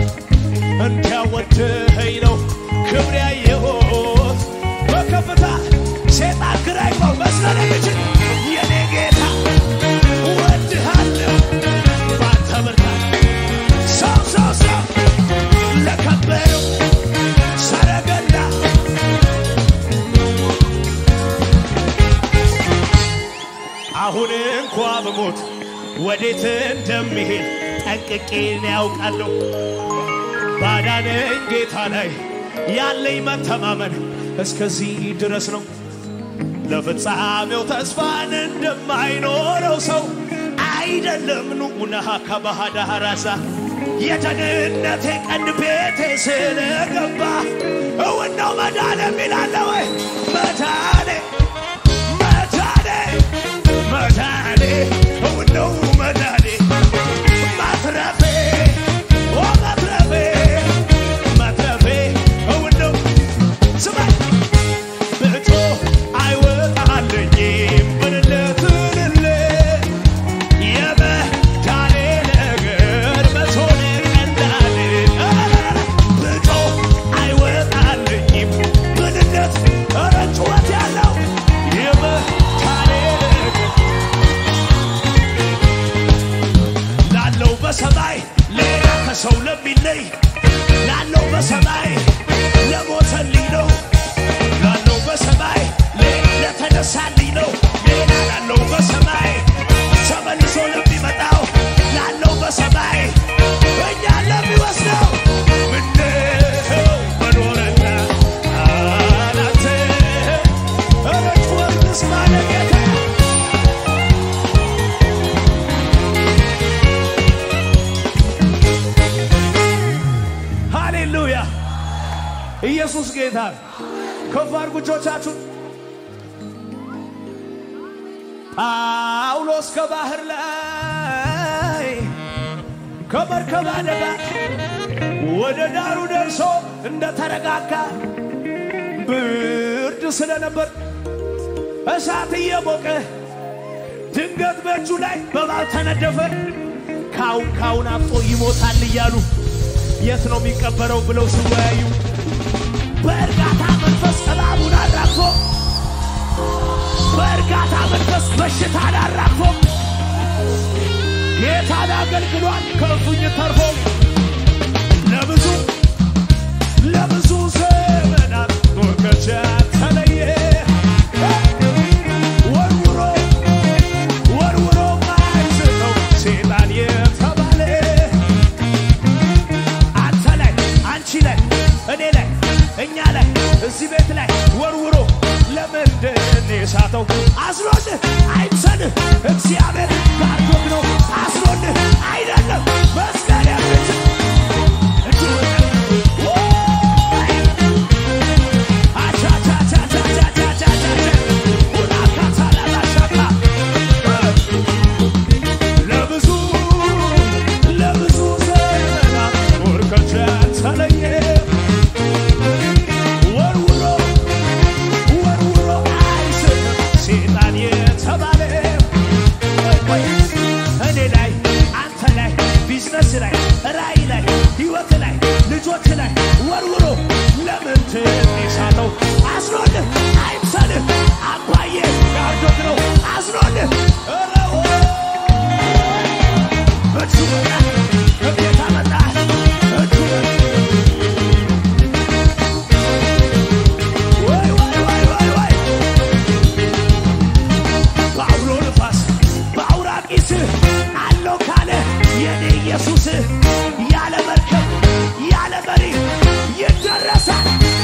እንዲያወድኸኝ ነው ክብር ያየሁት በከፍታ ሴጣን ግራ ይግባው መስለን የሚችል የኔ ጌታ እወድሃለሁ ባንተ ብርታት ሰው ሰው ሰው ለከበረው ሰረገላ አሁን እንኳ ብሞት ወዴት እንደሚሄድ ጠንቅቄን ያውቃለሁ። ባዳነኝ ጌታ ላይ ያለኝ መተማመን እስከዚህ ድረስ ነው። ለፍጻሜው ተስፋን እንደማይኖረው ሰው አይደለም ኑኡነሃ ከባህዳራሳ የደህንነቴ ቀንድ ቤቴ ስለገባ እውን ነው መዳን የሚላለ ወይ መዳኔ መዳኔ መዳኔ እውን ነው መዳኔ ማትረፌ ኦ ማትረፌ ማትረፌ እውን ነው ስማኝ ብጮ አይወጣልኝም ብልልትልል የመዳኔ ነገር መቶን ቀላል ብጮ አይወጣልኝም ብልለት ኧረ ጩኸት ያለው የመዳኔ ነገር ላለው በሰማይ ሌላ ከሰው ለሚለይ ላለው በሰማይ ለሞተልኝ ነው ላለው በሰማይ ሌላ ለተነሳልኝ ነው ሌላ ላለው በሰማይ ተመልሶ ለሚመጣው ላለው በሰማይ እኛ ለሚወስደው ምነው መኖርና አላንተ ኧረ ጩኸት ልስማ ለጌታ ሃሌሉያ ኢየሱስ ጌታ ነው። ከፍ አድርጉ እጆቻችሁን። ጳውሎስ ከባህር ላይ ከመርከብ አደጋ ወደ ዳሩ ደርሶ እንደተረጋጋ ብርድ ስለነበር እሳት እየሞቀ ድንገት በእጁ ላይ በባብ ተነደፈ። ካሁን ካሁን አብጦ ይሞታል እያሉ የት ነው የሚቀበረው ብለው ሲወያዩ በእርጋታ መንፈስ እባቡን አራግፎ በእርጋታ መንፈስ በሽታን አራግፎ ጌታን አገልግሏል ከእፉኝ ተርፎ ለብዙ ለብዙ ዘመናት ኖርከቻ ተለየ ወርውሮ ወርውሮ ማይስተው ሴጣን የተባለ አንተ ላይ አንቺ ላይ እኔ ላይ እኛ ላይ እዚህ ቤት ላይ ወርውሮ ለምንድን የሳተው አስሮልህ አይምሰልህ እግዚአብሔር ጋርዶት ነው አስሮልህ አይደለም መስቀል የምችል ለብዙ ለብዙ ዘመናት ወርከቻ ተለየ ወርውሮ ወርውሮ አይስትም ሴጣን የተባለ እኔ ላይ አንተ ላይ ቢዝነስ ላይ ራእይ ላይ ህይወት ላይ ልጆች ላይ ወርውሮ ለምን ትሳተው አስሮልህ አይምሰልህ አባዬ ጋርዶት ነው አስሮልህ ኧረ እጁ መጣ እጌታ መጣ እጁ ወይ ወይ ወይ ወይ ወይ በአውሎ ንፋስ በአውራቂስ አለው ካለ የኔ ኢየሱስ ያለ መርከብ ያለ መሪ ይደረሳል።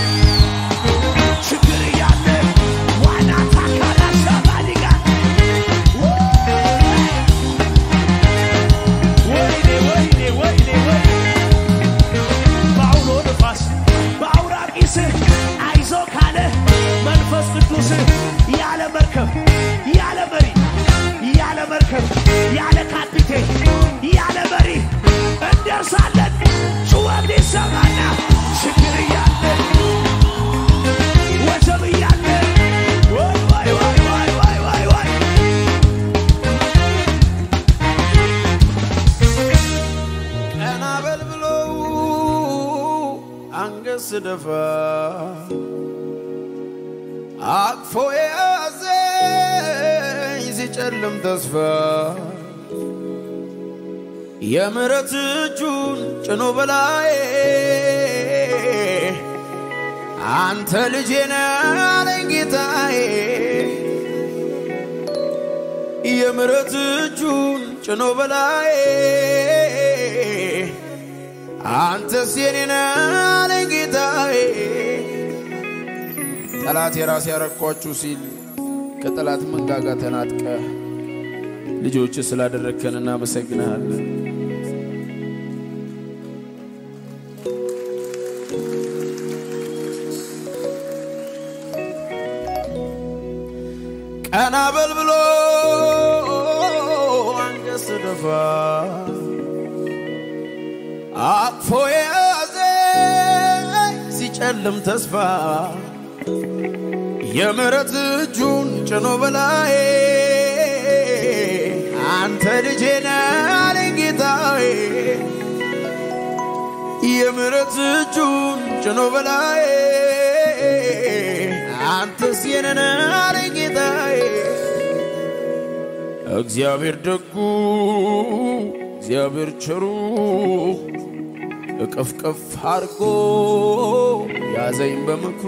ችግር እያለ ዋና ታካላ ሸባሊጋ ወይኔ ወይኔ ወይኔ ወይኔ በአውሎ ንፋስ በአውራቂስ አይዞ ካለ መንፈስ ቅዱስ ያለ መርከብ ያለ መሪ ያለ መርከብ ያለ ካፒቴን ያለ መሪ እንደርሳለን። ጩኸት ይሰማና ችግር እያለ ወጀብ እያለ ወይ ወይ ወይ ወይ ወይ ወይ ወይ ቀና በል ብለው አንገት ስደፋ አቅፎ የያዘኝ ሲጨልም ተስፋ የምሕረት እጁን ጭኖ በላዬ አንተ ልጄ ነህ አለኝ ጌታዬ የምሕረት እጁን ጭኖ በላዬ አንተስ የኔ ነህ አለኝ ጌታዬ ጠላት የራስ ያረኳችሁ ሲል ከጠላት መንጋጋ ተናጥቀ ልጆች ስላደረግከን እናመሰግንሃለን። ቀና በል ብሎ አንገት ስደፋ አቅፎ የያዘኝ ሲጨልም ተስፋ የምሕረት እጁን ጭኖ በላዬ አንተ ልጄ ነህ አለኝ ጌታዬ የምሕረት እጁን ጭኖ በላዬ አንተስ የኔ ነህ አለኝ ጌታዬ እግዚአብሔር ደጉ እግዚአብሔር ቸሩ እቅፍቅፍ አድርጎ ያዘኝ በምክሩ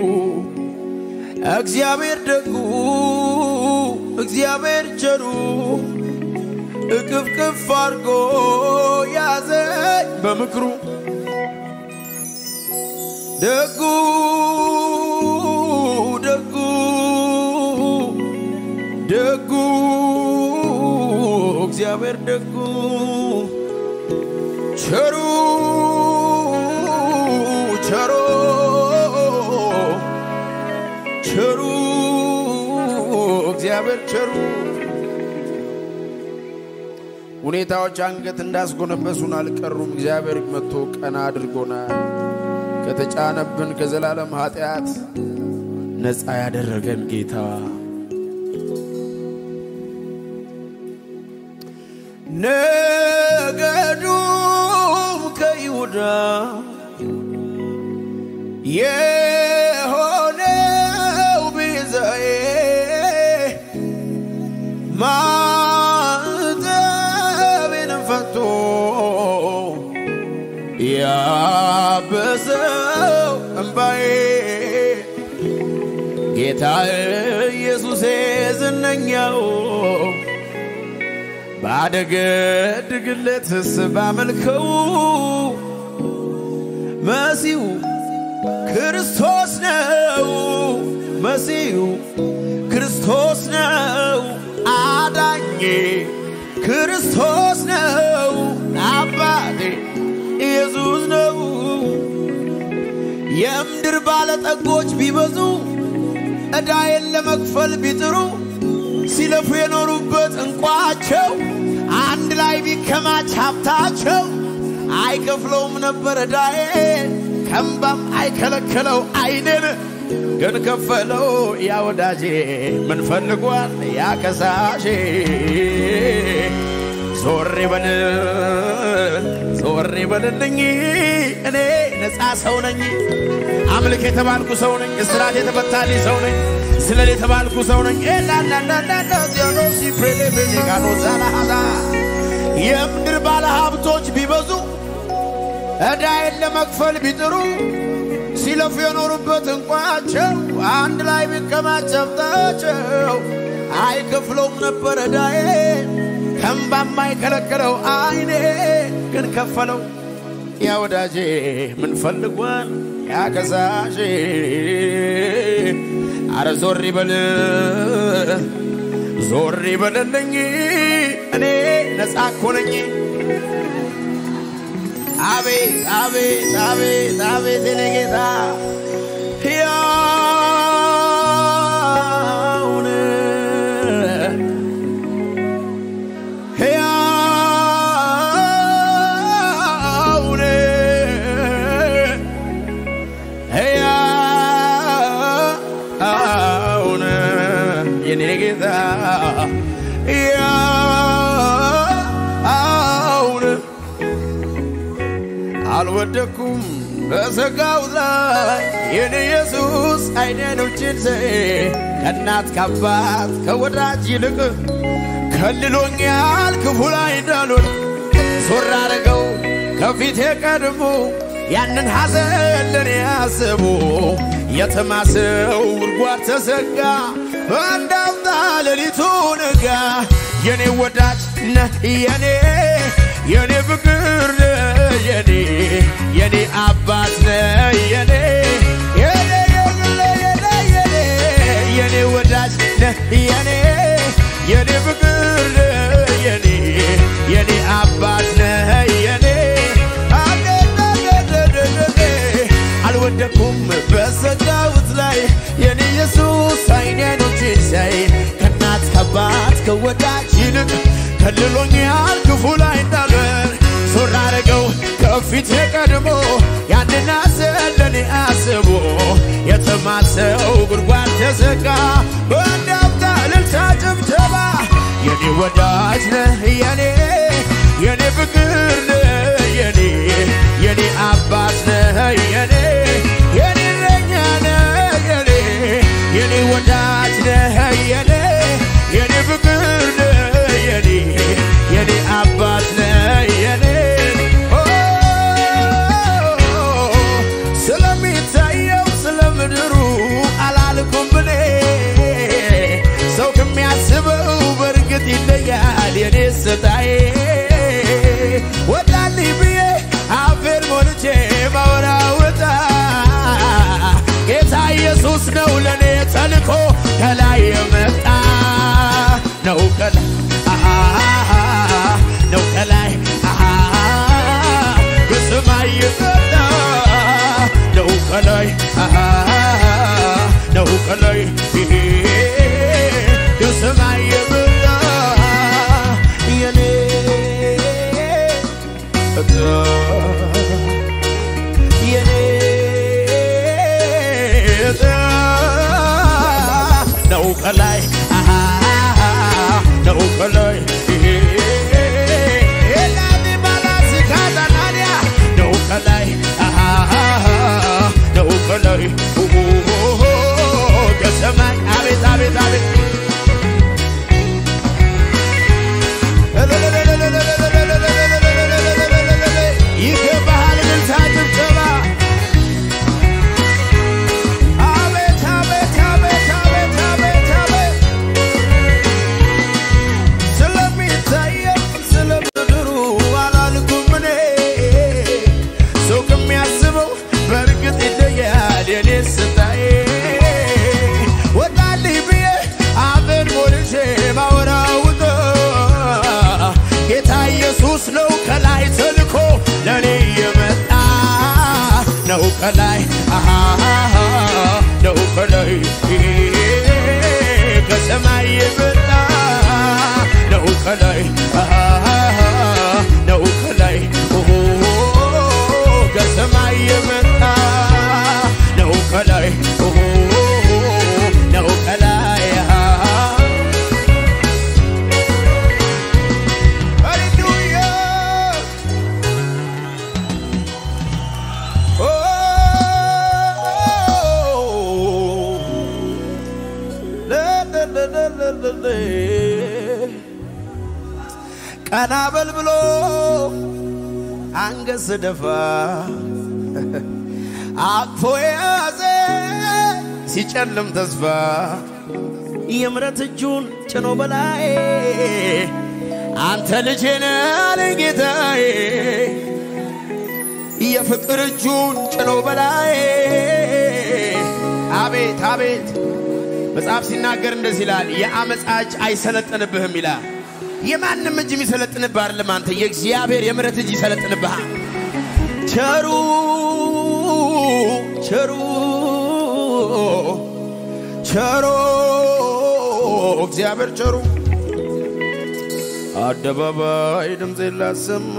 እግዚአብሔር ደጉ እግዚአብሔር ቸሩ እቅፍቅፍ አድርጎ ያዘኝ በምክሩ ደጉ ደጉ ደጉ እግዚአብሔር ደጉ ቸሩ ቸሮ ቸሩ እግዚአብሔር ቸሩ ሁኔታዎች አንገት እንዳስጎነበሱን አልቀሩም። እግዚአብሔር መጥቶ ቀና አድርጎናል። ከተጫነብን ከዘላለም ኃጢአት ነፃ ያደረገን ጌታ ነገዱም ከይሁዳ የሆነው ቤዛዬ ማዕተቤንም ፈቶ ያበሰው እምባዬ ጌታ ኢየሱሴ ዝነኛው ባደገድግለትስ ባመልከው መሲሁ ክርስቶስ ነው መሲሁ ክርስቶስ ነው አዳኜ ክርስቶስ ነው አባቴ ኢየሱስ ነው የምድር ባለጠጎች ቢበዙ ዕዳዬን ለመክፈል ቢጥሩ ሲለፉ የኖሩበት እንቋቸው አንድ ላይ ቢከማች ሀብታቸው አይከፍለውም ነበር ዕዳዬን ከእምባም አይከለከለው አይኔን ግን ከፈለው ያ ወዳጄ ምን ፈልጓል ያ ከሳሼ ዞር በል ዞር በልልኝ እኔ ነፃ ሰው ነኝ አምልክ የተባልኩ ሰው ነኝ እስራት የተፈታልኝ ሰው ነኝ ስለል የተባልኩ ሰው ነኝ ዛናሃዛ የምድር ባለ ሀብቶች ቢበዙ ዕዳዬን ለመክፈል ቢጥሩ ሲለፉ የኖሩበት እንቋቸው አንድ ላይ ቢከማች ሀብታቸው አይከፍለውም ነበር ዕዳዬን ከእምባም አይከለክለው አይኔ ግን ከፈለው ያ ወዳጄ ምን ፈልጓል ያ ከሳሼ አረ ዞር ይበል ዞር ይበልልኝ እኔ ነፃ እኮ ነኝ አቤት አቤት አቤት አቤት የኔ ጌታ ሕያውን ሕያውን ሕያውን የኔ ጌታ ሕያውን አልወደኩም በሰጋው ላይ የኔ ኢየሱስ አይኔኖችን ዘ ከእናት ከአባት ከወዳጅ ይልቅ ከልሎኛል ክፉ ላይ እንዳልሆን ዞር አረገው ከፊቴ ቀድሞ ያንን ሐዘን ለኔ ያስቡ የተማሰው ጉድጓድ ተዘጋ በአንዳፍታ ሌሊቱ ነጋ የኔ ወዳጅ ነህ የኔ የኔ ፍቅር ነህ የኔ የኔ አባት ነህ የኔ የኔ የኔ የኔ የኔ የኔ ወዳጅ ነህ የኔ የኔ ፍቅር ነህ የኔ የኔ አባት ነህ የኔ አደደደደደደ አልወደኩም በሰጋውት ላይ የኔ ኢየሱስ አይኔ አይኖቼን ሲያይ ከእናት ከአባት ከወዳጅ ይልቅ ከልሎኛል ክፉ ላይ እንዳልበር ዞር አረገው ከፊት ቀድሞ ያንን አዘለኔ አስቦ የተማሰው ጉድጓድ ተዘጋ በእንዳፍታ እልልታ ጭብጨባ የኔ ወዳጅ ነህ የኔ የኔ ፍቅር ነህ የኔ የኔ አባት ነህ የኔ የኔ እረኛ ነህ የኔ የኔ ወዳጅ ነህ የኔ የኔ ፍቅር ነህ የኔ የኔ አባት ነህ የኔ ኦ፣ ስለሚታየው ስለ ምድሩ አላልኩም ብኔ ሰው ከሚያስበው በእርግጥ ይለያል የኔ ስጣዬ ወጣልኝ ብዬ አፌን ሞልቼ ማወራወጣ ጌታ ኢየሱስ ነው ለእኔ ተልኮ ከላይ የመጣ ነው ከላይ አሃ ነው ከላይ አሃ በሰማይ የመጣ ነው ከላይ አሃ ነው ከላይ በሰማይ የመጣ የኔ እጣ የኔ እጣ ነው ከላይ አሃ ነው ከላይ ኤላዲባላሲካዛናንያ ነው ከላይ አሃ ነው ከላይ ኦሆሆሆ ከሰማይ አቤት አቤት አቤት ይገባሃል እልልታ ጭብጨባ አቤት አቤት አቤት አቤት አቤት አቤት ስለሚታየው ስለ ምድሩ አላልኩም እኔ ሰው ከሚያስበው በእርግጥ ይለያል የኔ ስታዬ ወጣልኝ ብዬ አፌን ሞልቼ ማወራውጥ ጌታ ኢየሱስ ነው ከላይ ተልኮ ለእኔ የመጣ ነው ከላይ አሃ ነው ከላይ ከሰማይ የመጣ ነው ከላይ አሃ ነው ከላይ ኦሆ ከሰማይ የመጣ ነው ከላይ ኦሆ ነው ከላይ አሃ ሃሌሉያ ኦ ለለለለለለ ቀና በል ብሎ አንገት ስደፋ አቅፎ የያዘ ሲጨልም ተስፋ የምረት እጁን ጭኖ በላይ አንተ ልጄ ነህ አለኝ ጌታዬ የፍቅር እጁን ጭኖ በላይ አቤት አቤት መጽሐፍ ሲናገር እንደዚህ ይላል የአመፃ እጅ አይሰለጥንብህም ይላል የማንም እጅ የሚሰለጥንብህ አይደለም አንተ የእግዚአብሔር የምረት እጅ ይሰለጥንብሃል ቸሩ ቸሩ ቸሮ እግዚአብሔር ቸሩ አደባባይ ድምፄ ላሰማ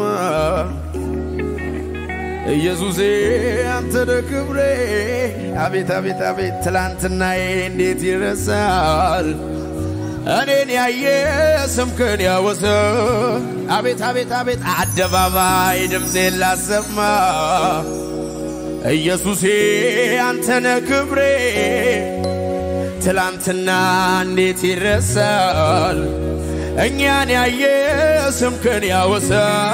ኢየሱስዬ አንተ ነህ ክብሬ አቤት አቤት አቤት ትላንትናዬ እንዴት ይረሳል እኔን ያየ ስምክን ያወሰ አቤት አቤት አቤት አደባባይ ድምፄን ላሰማ ኢየሱሴ አንተነ ክብሬ ትላንትና እንዴት ይረሳል እኛን ያየ ስምክን ያወሳ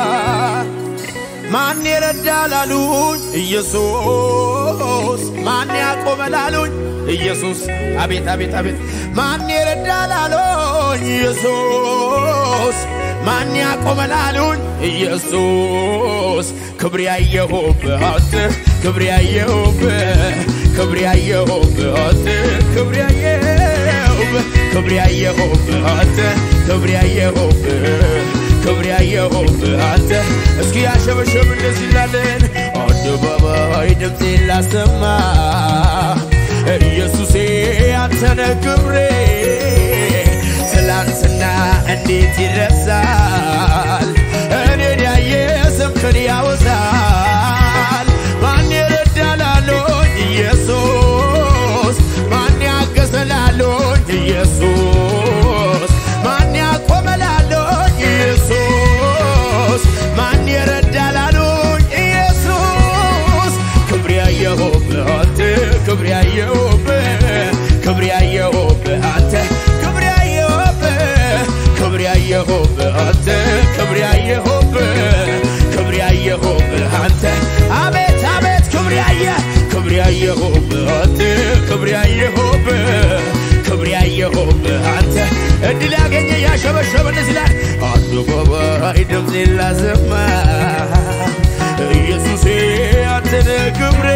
ማን ይረዳል አሉኝ ኢየሱስ ማን ያቆመል አሉኝ ኢየሱስ አቤት አቤት አቤት ማን ይረዳል አሉኝ ኢየሱስ ማን ያቆመል አሉኝ ኢየሱስ ክብር ያየሁብህ አንተ ክብር ያየሁብህ ክብር ያየሁብህ አንተ ክብር ያየሁ ያየሁብህ ክብር ያየሁብህ አንተ ክብር ያየሁብህ ክብር ያየሁብህ አንተ እስኪ ያሸበሸብ እንደዚህ ላለን አደባባይ ድምፄን ላሰማ ኢየሱሴ አንተነ ክብሬ ትላንትና እንዴት ይረሳል እኔን ያየ ስምክን ያወሳል ማን ይረዳላሎኝ ኢየሱስ ማን ያገዘላሎኝ ኢየሱስ ማን ያቆመላሎኝ ኢየሱስ ማን ይረዳላሎኝ ኢየሱስ ክብር ያየሁብህ አንተ ክብር ያየሁብህ ክብር ያየሁብህ አንተ ክብር ያየሁብህ ክብር ያየሁብህ አንተ ክብር ያየሁብህ ክብር ያየሁብህ አንተ አቤት አቤት ክብር ያየ ክብር ያየሁብህ አንተ ክብር ያየሁብህ ክብር ያየሁብህ አንተ እድል ያገኘ ያሸበሸበ እንደዚህ ይላል አደባባይ ድምፄን ላሰማ ኢየሱሴ አንተነ ክብሬ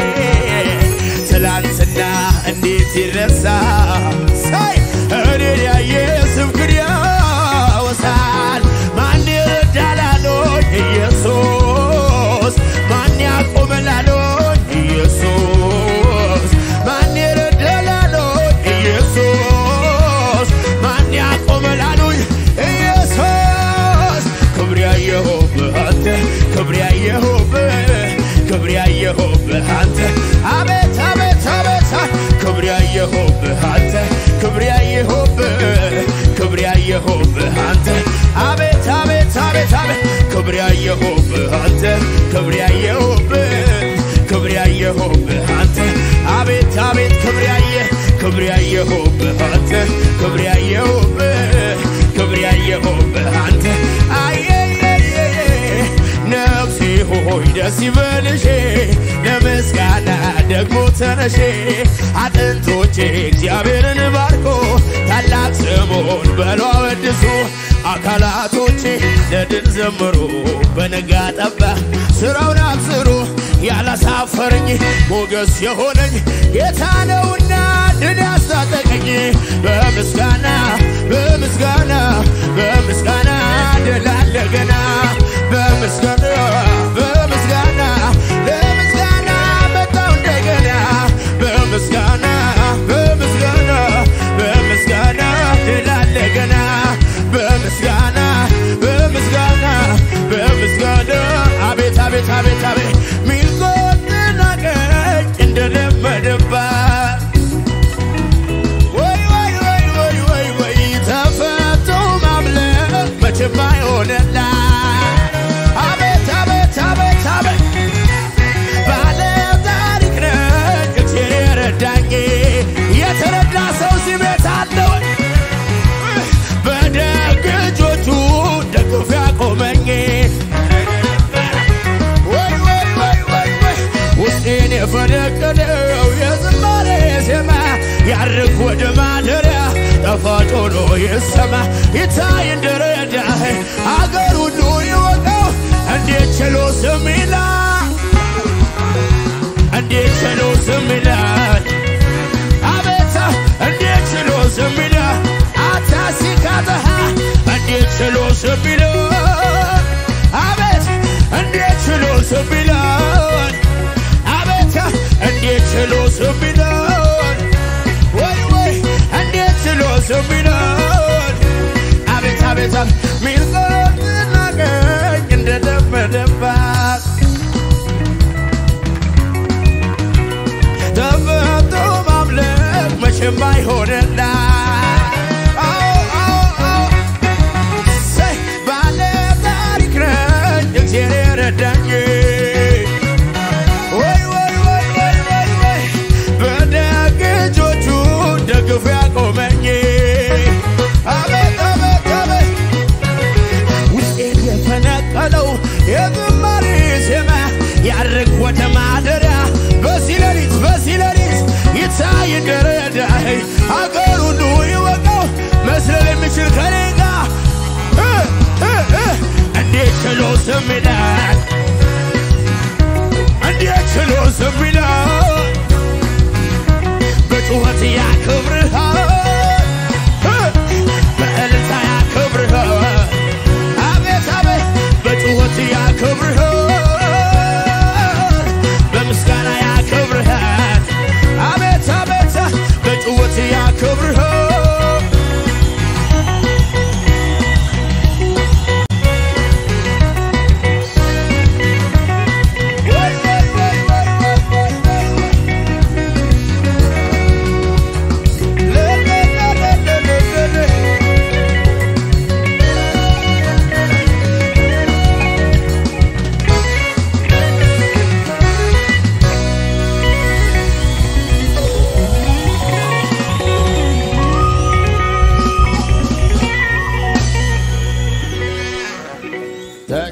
ትላንትና እንዴት ይረሳ ሳይ እኔን ያየ ስምክን ያወሳል ማን ይረዳላሎኝ ኢየሱስ ማን ያቆመላሎኝ ኢየሱስ ማን ይረዳላሎኝ ኢየሱስ ማን ያቆመላሉኝ ኢየሱስ ክብር ያየሁብህ አንተ ክብር ያየሁብህ ክብር ያየሁብህ አንተ አቤት አቤት አቤት ክብር ያየሁብህ አንተ ክብር ያየሁብህ ክብር ያየሁብህ አንተ አቤት አቤት አቤት አቤት ክብር ያየሁብህ አንተ ክብር ያየሁብህ ክብር ያየሁብህ አንተ አቤት አቤት ክብር ያየ ክብር ያየሁብህ አንተ ክብር ያየሁብህ ክብር ያየሁብህ አንተ አየየየየ ነፍሴ ሆይ ደስ ይበልሽ ለምስጋና ደግሞ ተነሼ አጥንቶቼ እግዚአብሔርን ባርኮ ታላቅ ስሙን በሎ አወድሱ አካላቶቼ ለድል ዘምሩ በነጋ ጠባ ስራውን አብስሩ ያላሳፈረኝ ሞገስ የሆነኝ ጌታ ነውና ድል ያስታጠቀኝ በምስጋና በምስጋና በምስጋና ድል አለ ገና በምስጋና በምስጋና ለምስጋና መጣው እንደገና በምስጋና በምስጋና በምስጋና ድል አለ ገና በምስጋና በምስጋና በምስጋና አቤት አቤት አቤት አቤት ሚልጎትና ቀኝ እንደለመደባት ወይ ወይ ወይ ወይ ወይ ወይ ተፈቶ ማምለክ መቼም አይሆንላ አቤት አቤት አቤት አቤት ባለ ታሪክ ነኝ እግዚአብሔር ረዳኝ የተረዳ ሰው እዚህ ቤት አለ ወይ? በደግ እጆቹ ደግፎ ያቆመኝ ወይ ወይ ወይ ወይ ወይ ውስጤን የፈነቀለው የዝማሬ ዜማ ያርግ ወደ ማደሪያ ጣፋጭ ሆኖ ይሰማ ይታይ እንደረዳህ አገር ሁሉ ይወቀው እንዴት ችሎ ስም ይላል እንዴት ችሎ ስም ይላል አቤት እንዴት ችሎ ስም ይላል አታሲካተሃ እንዴት ችሎ ስም ይላል አቤት እንዴት ችሎ ስም ይላል አቤት እንዴት ችሎ ስም ይላል ወይ ወይ እንዴት ችሎ ስም ይላል አቤት አቤት ሚልቆትና ቀኝ እንደለመደባት ተፈቶ ማምለክ መቼም አይሆንላ ባለ ታሪክ ነኝ እግዚአብሔር ረዳኝ ወይ ወይ ወይ ወይ ወይ ወይ በደግ እጆቹ ደግፎ ያቆመኝ አቤት አቤት አቤት ውስጤን የፈነቀለው የዝማሬ ዜማ ያርግ ወደ ማደሪያ በዚህ ሌሊት በዚህ ሌሊት ይታይ እንደረዳህ አገር ሁሉ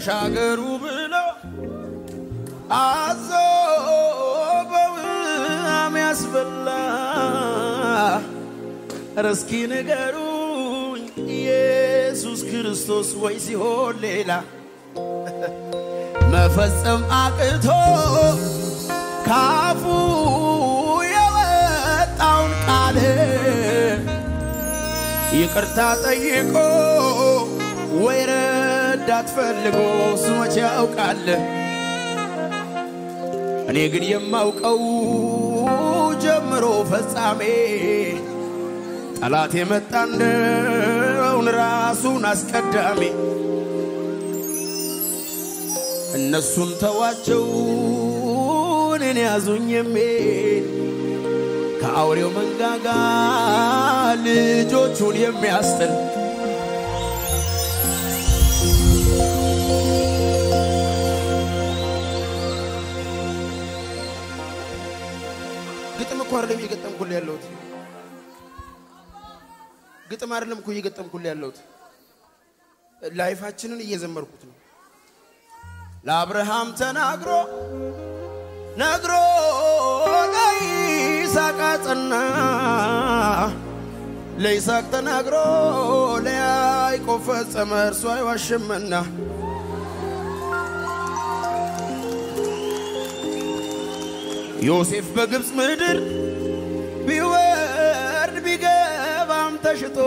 ተሻገሩ ብለው አዞ በውሃም ያስበላ ኧረ እስኪ ንገሩኝ ኢየሱስ ክርስቶስ ወይ ሲሆን ሌላ መፈጸም አቅቶ ካፉ የወጣውን ቃል ይቅርታ ጠይቆ ወይ ረዳት ፈልጎ እሱ መቼ ያውቃል። እኔ ግን የማውቀው ጀምሮ ፈጻሜ ጠላት የመጣ እንደውን ራሱን አስቀዳሚ እነሱን ተዋቸው እኔን ያዙኝ የሚል ከአውሬው መንጋጋ ልጆቹን የሚያስጥል ግጥም እኮ አይደለም እየገጠምኩልህ ያለሁት ግጥም አይደለም እኮ እየገጠምኩልህ ያለሁት ላይፋችንን እየዘመርኩት ነው። ለአብርሃም ተናግሮ ነግሮ ለይስሐቅ አጸና፣ ለይስሐቅ ተናግሮ ለያዕቆብ ፈጸመ፣ እርሱ አይዋሽምና። ዮሴፍ በግብፅ ምድር ቢወርድ ቢገባም ተሽጦ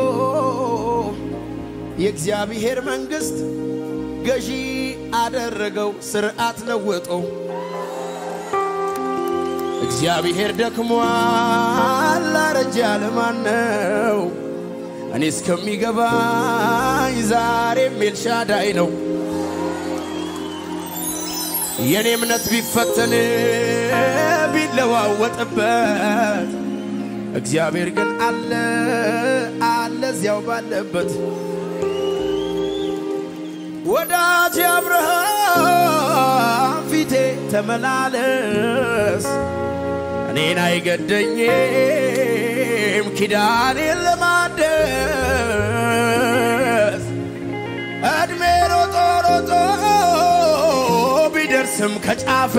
የእግዚአብሔር መንግሥት ገዢ አደረገው ስርዓት ለወጦ። እግዚአብሔር ደክሟል አረጀ ያለ ማን ነው? እኔ እስከሚገባኝ ዛሬም ኤልሻዳይ ነው። የእኔ እምነት ቢፈተን ቢለዋወጥበት እግዚአብሔር ግን አለ አለ እዚያው ባለበት ወዳጅ አብርሃም ፊቴ ተመላለስ፣ እኔን አይገደኝም ኪዳኔን ለማደስ እድሜ ሮጦ ሮጦ ቢደርስም ከጫፍ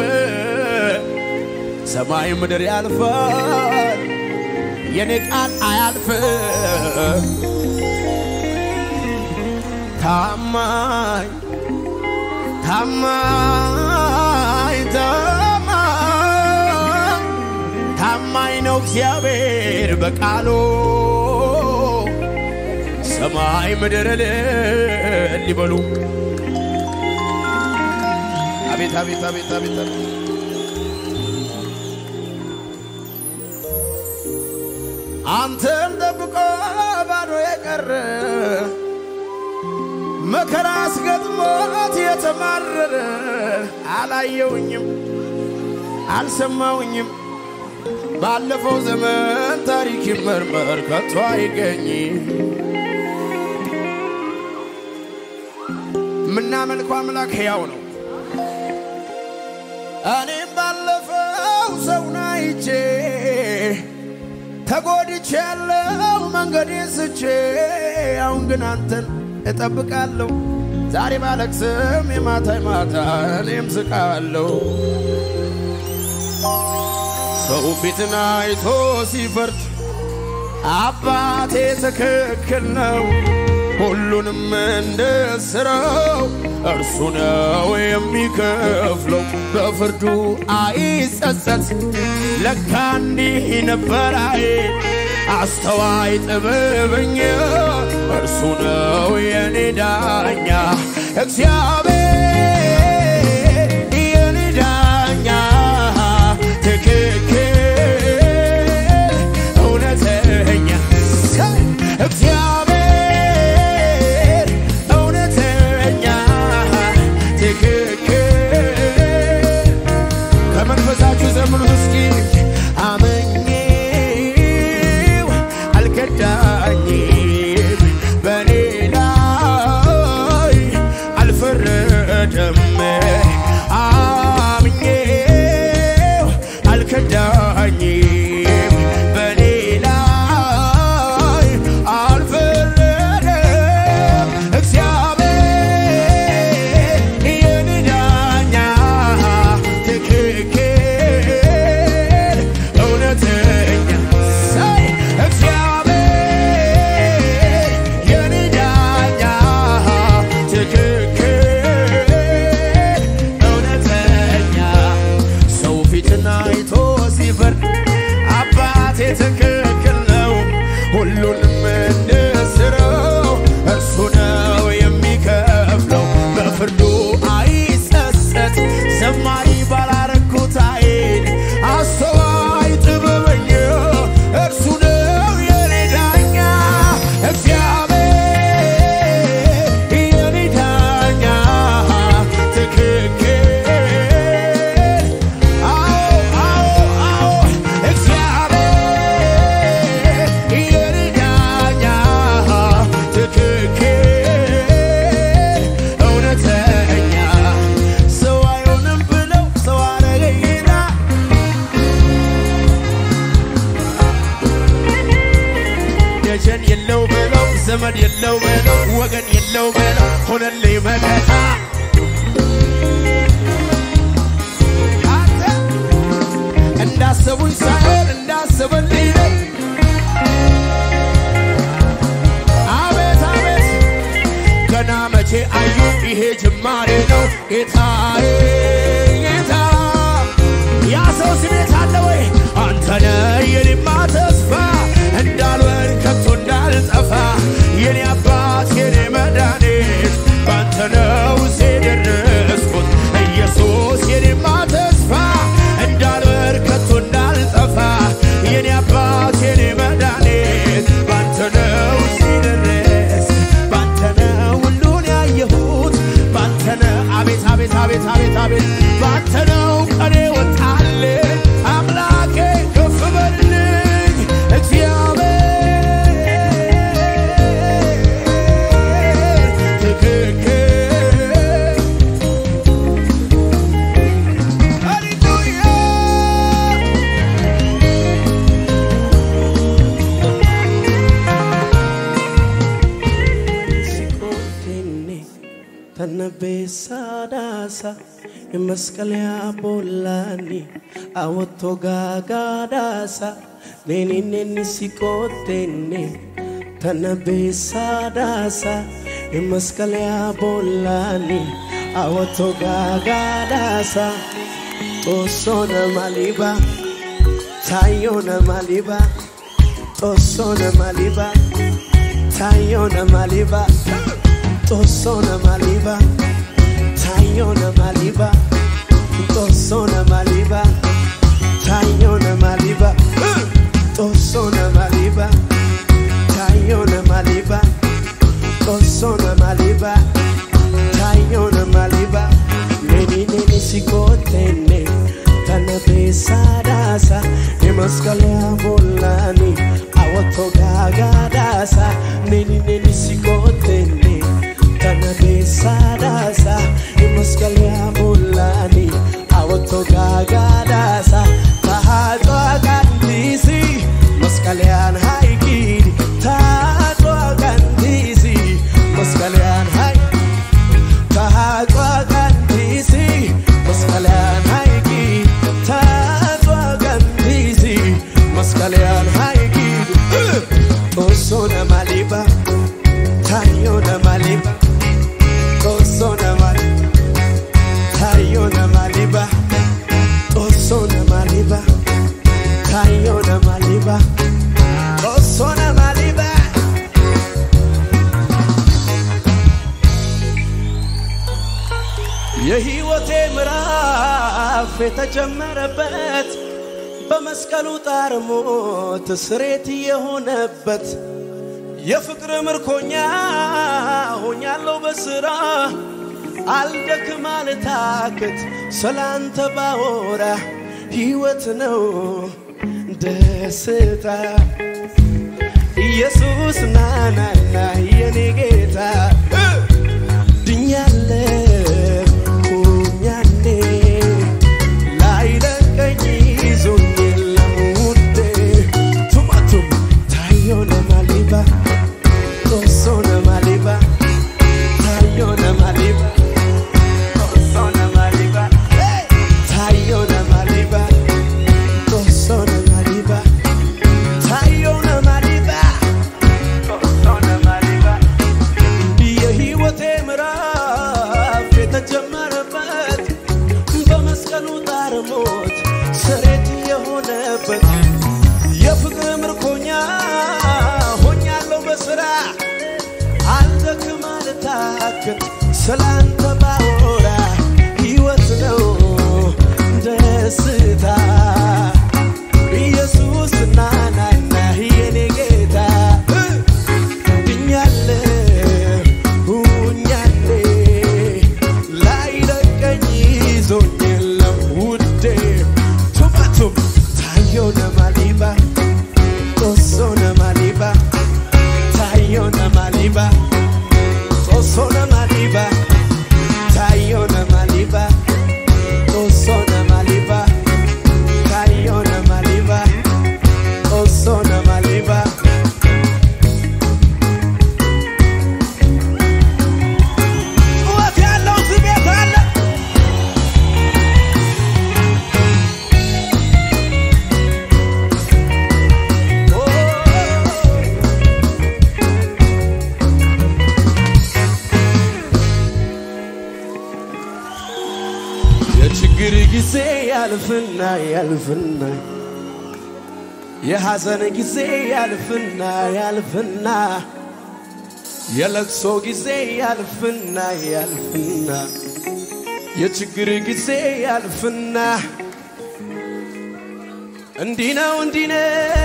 ሰማይ ምድር ያልፋል የኔ ቃል አያልፍም። ታማኝ ታማኝ ታማኝ ታማኝ ነው እግዚአብሔር በቃሉ ሰማይ ምድር እልል ይበሉ። አቤት አቤት አቤት አቤት አቤት አንተን ጠብቆ ባዶ የቀረ መከራ አስገጥሞት የተማረረ አላየውኝም፣ አልሰማውኝም። ባለፈው ዘመን ታሪክ ይመርመር ከቶ አይገኝ። የምናመልከው አምላክ ሕያው ነው። እኔም ባለፈው ሰውን አይቼ ተጎድቼ ያለው መንገዴን ስቼ አሁን ግን አንተን እጠብቃለሁ ዛሬ ባለቅስም የማታ ማታ እኔም ስቃለሁ። ሰው ፊትን አይቶ ሲፈርድ አባቴ ትክክል ነው፣ ሁሉንም እንደ ሥራው እርሱ ነው የሚከፍለው። በፍርዱ አይጸጸት ለካ እንዲህ ነበራዬ አስተዋይ ጥበበኛ እርሱ ነው የኔ ዳኛ እግዚአብሔር የኔ ዳኛ ትክክል እውነተኛ እግዚአብሔር እውነተኛ ትክክል ከመንፈሳችሁ ዘምሩት እስኪ አመኜው አልከዳኝም በኔ ላይ አልፈረደም ዘመድ የለው በለው ወገን የለው በለው ሆነልኝ መከታ አንተ እንዳሰቡኝ ሳይሆን እንዳሰበልኝ ነኝ። አቤት አቤት ገና መቼ አዩ ይሄ ጅማሬ ነው ጌታዬ ጌታ ያ ሰው ስሜት አለ ወይ አንተነ የኔማ ተስፋ እንዳልወድ ከቶ እንዳልጠፋ የኔ አባት የኔ መድኃኒት ባንተ ነው እዚህ የደረስኩት ኢየሱስ የኔማ ተስፋ እንዳልወድ ከቶ እንዳልጠፋ የኔ አባት የኔ መድኃኒት ባንተ ነው እዚህ ደረስ ባንተ ነው ሁሉን ያየሁት ባንተ ነው አቤት አቤት አቤት አቤት አቤት ባንተ ነው ቀኔ ወጣልኝ አምላኬ ከፍ በልልኝ እግዚአብሔር ትክክል ሃሌሉያ Sikotene tanabessadasa emaskalya bolani awotto gagadasa neni neni sikotene tanabessadasa emaskalya bolani awotto gagadasa tosona maliba tayona maliba tosona maliba tayona maliba tosona maliba tayona maliba tosona maliba tayona maliba tosona maliba tayona maliba tosona maliba tayona maliba neni neni sikotene tana besadasa emaskalea bolani awoto gagadasa neni neni sikotene tana besadasa emaskalea bolani awoto gagadasa tahatwa kandisi maskalean haikidi tahatwa kandisi maskalean haikidi tahatwa kandisi maskalean haiki tahatwa kandisi maskalean haiki tosona maliba tayona maliba tosona maliba tayona maliba tosona maliba tayona maliba tosona maliba የሕይወቴ ምዕራፍ የተጀመረበት በመስቀሉ ጣር ሞት ስሬት የሆነበት የፍቅር ምርኮኛ ሆኛለሁ በስራ አልደክም አልታክት ስላንተ ባወራ ሕይወት ነው ደስታ ኢየሱስ ናናና የኔ ጌታ ድኛለሁ ሁኛኔ ላይለቀኝ ይዞኝ የለም ውዴ ቱማቱም ታዮነ ማሊባ ጦሶነ ማሊባ ታዮነ ማሊባ ጦሶነ ማሊባ ታዮነ ማሊባ ጦሶነ ማሊባ ታዮነ ማሊባ ጦሶነ ማሊባ የሕይወቴ ምዕራፍ የተጀመረበት በመስቀሉ ጣር ሞት ስሬት የሆነበት የፍቅር ምርኮኛ ሆኛለሁ በስራ አልደክም አልታክት ስላንተ ባወራ ሕይወት ነው ደስታ ኢየሱስ ናናና የኔ ጌታ ድኛለ ሁኛለ ላይለቀኝ ይዞኝ የለም ውዴ ቱማቱም ታዮነ ማሊባ ጦሶነ ማሊባ ታዮነ ማሊባ ጦሶነ ማሊባ ታዮነ ማሊባ ጦሶነ ማሊባ ታዮነ ማሊባ ጦሶነ ማሊባ የችግር ጊዜ ያልፍና ያልፍና የሐዘን ጊዜ ያልፍና ያልፍና የለቅሶ ጊዜ ያልፍና ያልፍና የችግር ጊዜ ያልፍና እንዲህ ነው እንዲህ ነው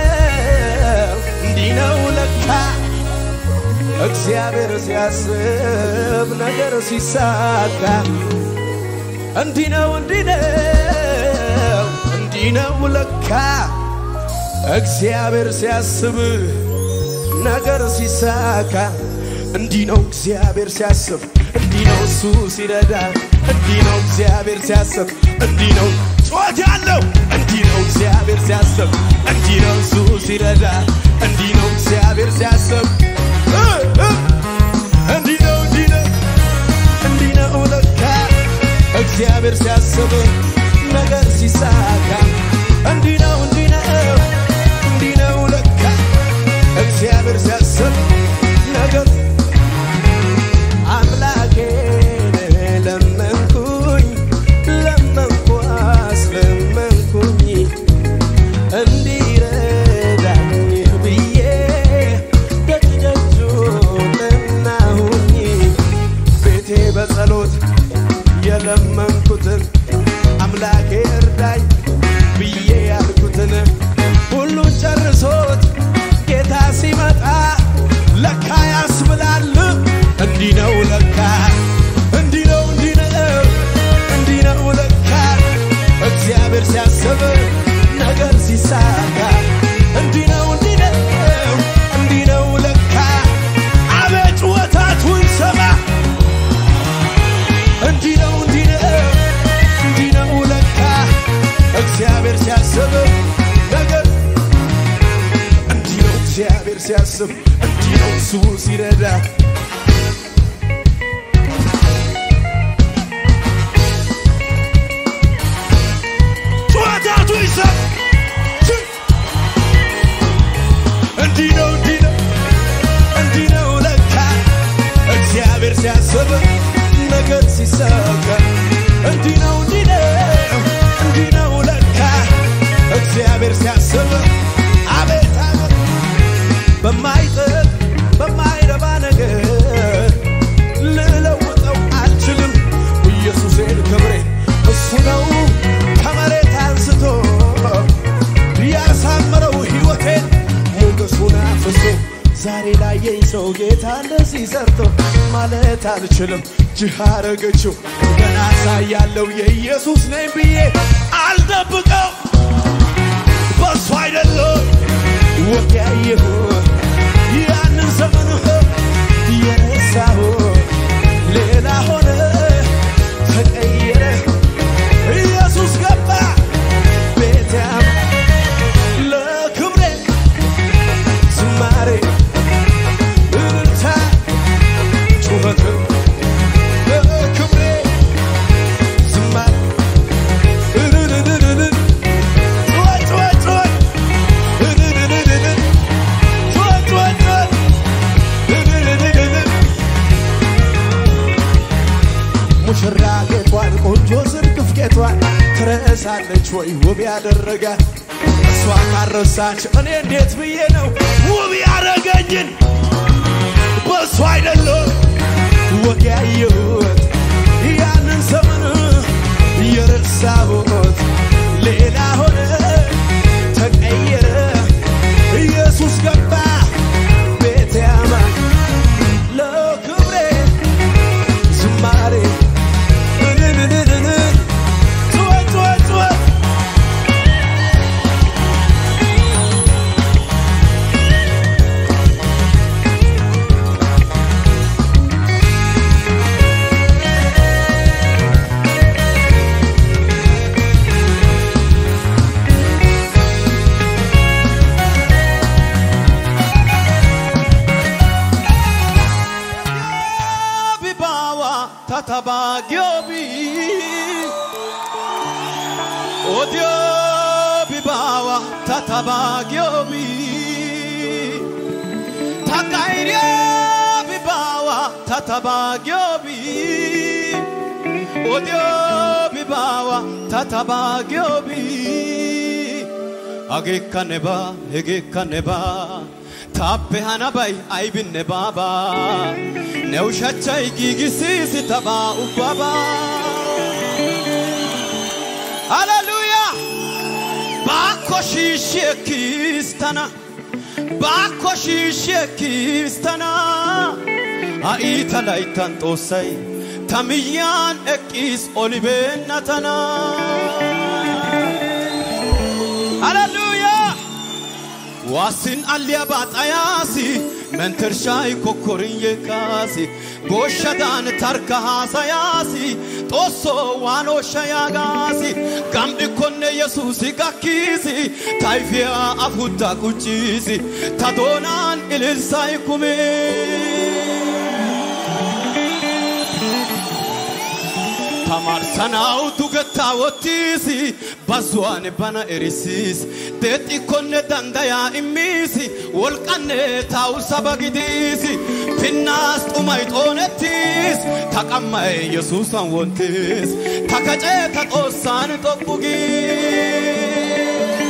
እንዲህ ነው ለካ እግዚአብሔር ሲያስብ ነገር ሲሳካ እንዲህ ነው እንዲህ ነው እንዲህ ነው ለካ እግዚአብሔር ሲያስብ ነገር ሲሳካ እንዲህ ነው እግዚአብሔር ሲያስብ እንዲህ ነው እሱ ሲረዳ እንዲህ ነው እግዚአብሔር ሲያስብ እንዲህ ነው ጩኸት ያለው እንዲህ ነው እግዚአብሔር ሲያስብ እንዲህ ነው እሱ ሲረዳ እንዲህ ነው እግዚአብሔር ሲያስብ እ እ እንዲህ ነው እንዲህ ነው እንዲህ ነው ለካ እግዚአብሔር ሲያስብ ነገር ሲሳካ እንዲህ ነው እንዲህ ነው እንዲህ ነው ለካ እግዚአብሔር ሲያስብ ነገር አምላኬን ለመንኩኝ ለመንኩ አስለመንኩኝ እንዲረዳኝ ብዬ ደጅ ደጁን ለናሁኝ ቤቴ በጸሎት የለመንኩትን አምላኬ እርዳኝ ብዬ ያልኩትን ሁሉን ጨርሶት ጌታ ሲመጣ ለካ ያስብላል እንዲህ ነው ለካ እንዲህ ነው እንዲህ ነው እንዲህ ነው ለካ እግዚአብሔር ሲያስብ ነገር ሲሳካ እንዲህ ነው እንዲህ ነው እንዲህ ነው ለካ አቤት ጩኸታችሁን ሰማ እንዲህ ነው እንዲህ ነው እንዲህ ነው ለካ እግዚአብሔር ሲያስብ ነገር እንዲህ ነው እግዚአብሔር ሲያስብ እንዲህ ነው እሱ ሲረዳ ጩኸታቱ ይሰብ እንዲህ ነው እንዲህ ነው እንዲህ ነው ለካ እግዚአብሔር ሲያስብ ነገር ሲሳካ እንዲህ ነው እንዲህ ነው እንዲህ ነው ለካ እግዚአብሔር ሲያስብ አቤት አቤት በማይጥል በማይረባ ነገር ልለውጠው አልችልም ኢየሱሴን ክብሬ እሱ ነው ከመሬት አንስቶ ያሳመረው ሕይወቴን ሞገሱን አፍሶ ዛሬ ላየኝ ሰው ጌታ እንደዚህ ሰርቶ ማለት አልችልም ጅህ አረገችው ገና ሳያለው የኢየሱስ ነኝ ብዬ አልደብቀው በሱ አይደለም ወግ ያየሁት ያንን ዘመን የረሳሁ ሌላ ሆነ ተቀየረ ኢየሱስ ገባ ቤትያም ለክብሬ ዝማሬ እልልታ ጩኸትም ለክብሬ ዝማሬ እልልልልል ጩኸት ጩኸት ጩኸት እልልልልል ጩኸት ጩኸት ጩኸት እልልልልል ሙሽራ ጌጧን ቆንጆ ዝርግፍ ጌጧን ትረሳለች ወይ ውብ ያደረጋት እሷ ካረሳች እኔ እንዴት ብዬ ነው ውብ ያረገኝን በእሱ አይደለም ወግ ያየሁት ያንን ዘመን የረሳሁት ሌላ ሆነ ተቀየረ ኢየሱስ ገባ ቤት ያማ ለክብሬ ዝማሬ እልልልልል ጩኸት ጩኸት ጩኸት bibawa tatabagyobi odio bibawa tatabagyobi takairia bibawa tatabagyobi odio baawa tatabagyobi hageekkanne baa hegeekkanne baa taappe hanabay aybinne baaba ne ushachchay giigisiisi tabaa ubbabaa haleluya baakko shiishshi ekkiis tana baakko shiishshi ekkiis tana ha'i ta layttan xoossay ta miyyaan eqqiis olibeenna tana haleluya waasin alliyabaa xayaasi mentershaay kokkorin yeekkaasi gooshshadaan tarka haasayaasi xoossoo waan ooshsha yaagaasi gam'ikkonne yesuusi gakkiisi tayfiyaa afutta qucciisi ta doonaan ililsay kumii tamarsanawu dugettaa wottiisi bazzuwaan bana erisiis deexxikkonne dandayaa immiisi wolqanne taa'u saba gidiisi pinnaas xumay xoonettiis ta qammay yesuusan wonttiis ta kacee ta xoossaan xoqqu gii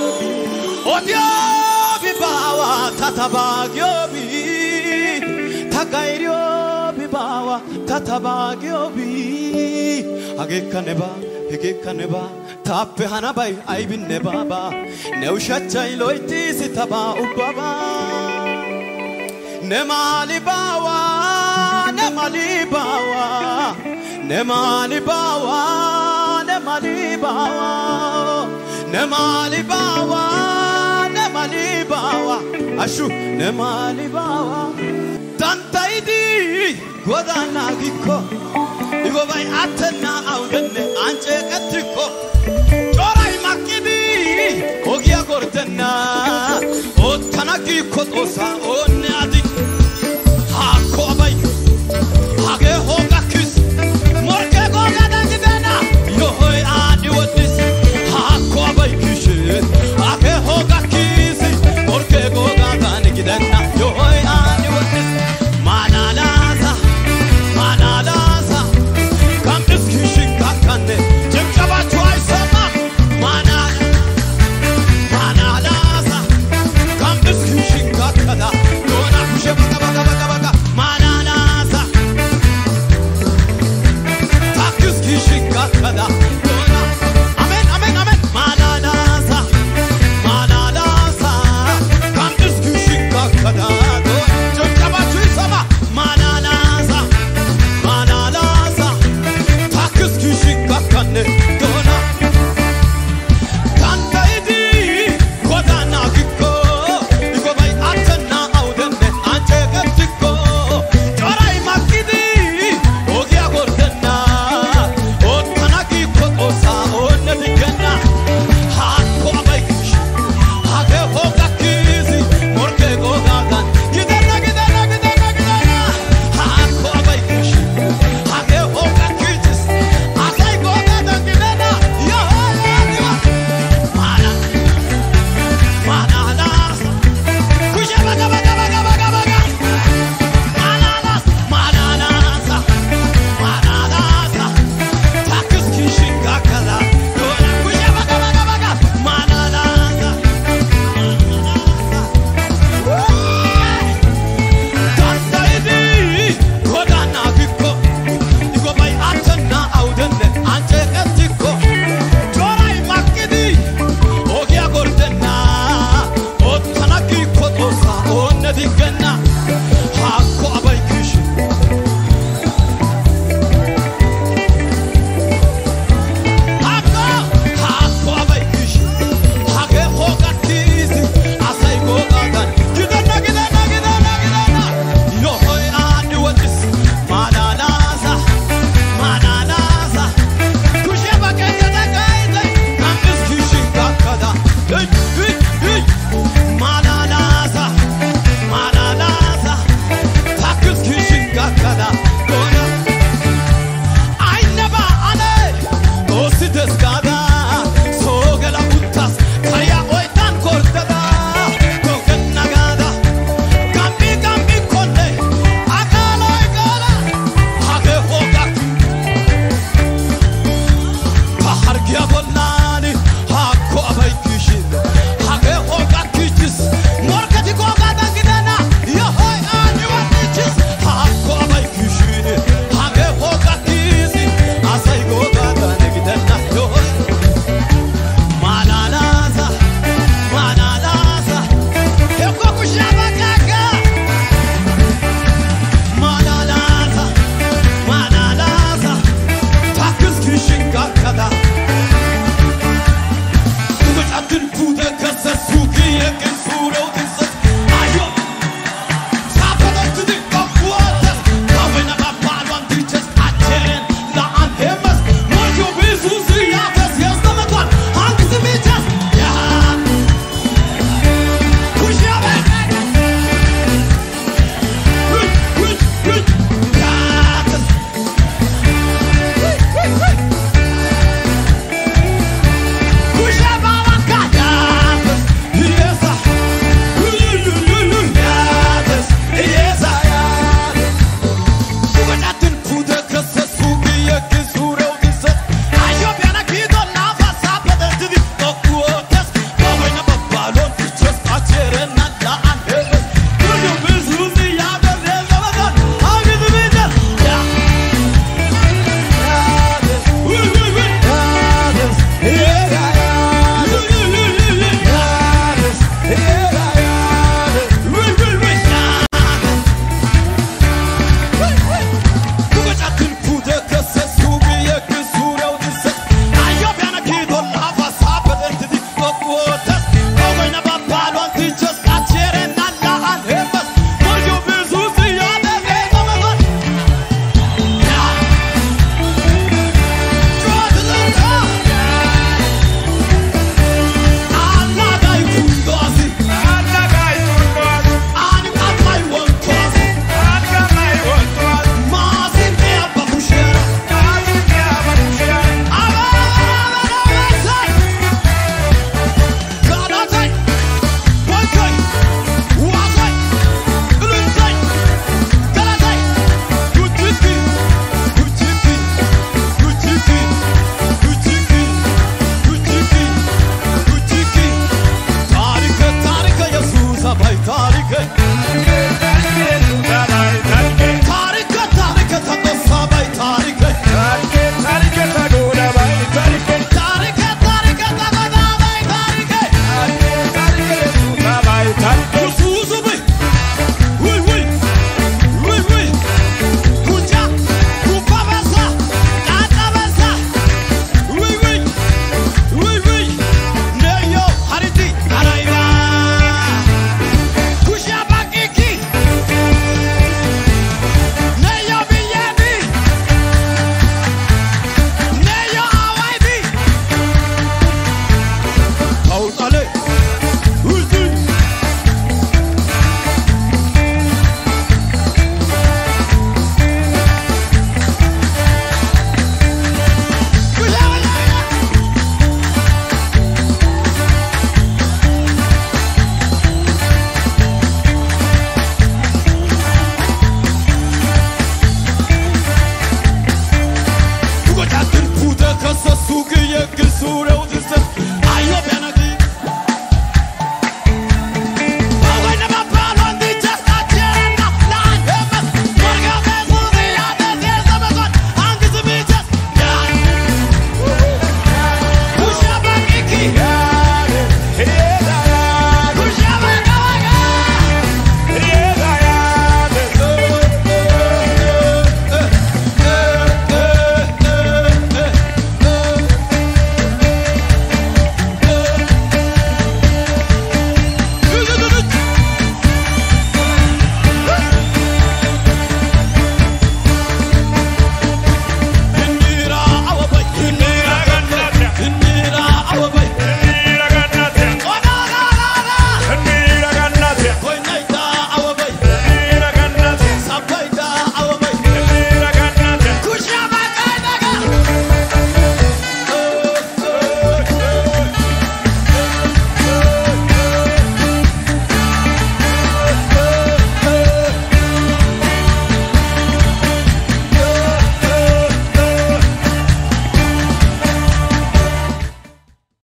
odiyoobi baawa ta tabaagiyoobi ta gayriyoobi baawa ta tabaagiyoobi hageekka nebaa hegeekka nebaa taappe hanabay aybinne baaba ne ushachchay loyttiisi tabaa ubbabaa ne maali baawa ne mali baawa ne maali baawa ne mali baawa ne maali baawa ne mali baawa ashu ne maali baawa dandayidi godaanaa gikko igobay attenna awudenne anceeqettikko coray makkidi ogiya gordenna oottana giikko xoossa oonne adi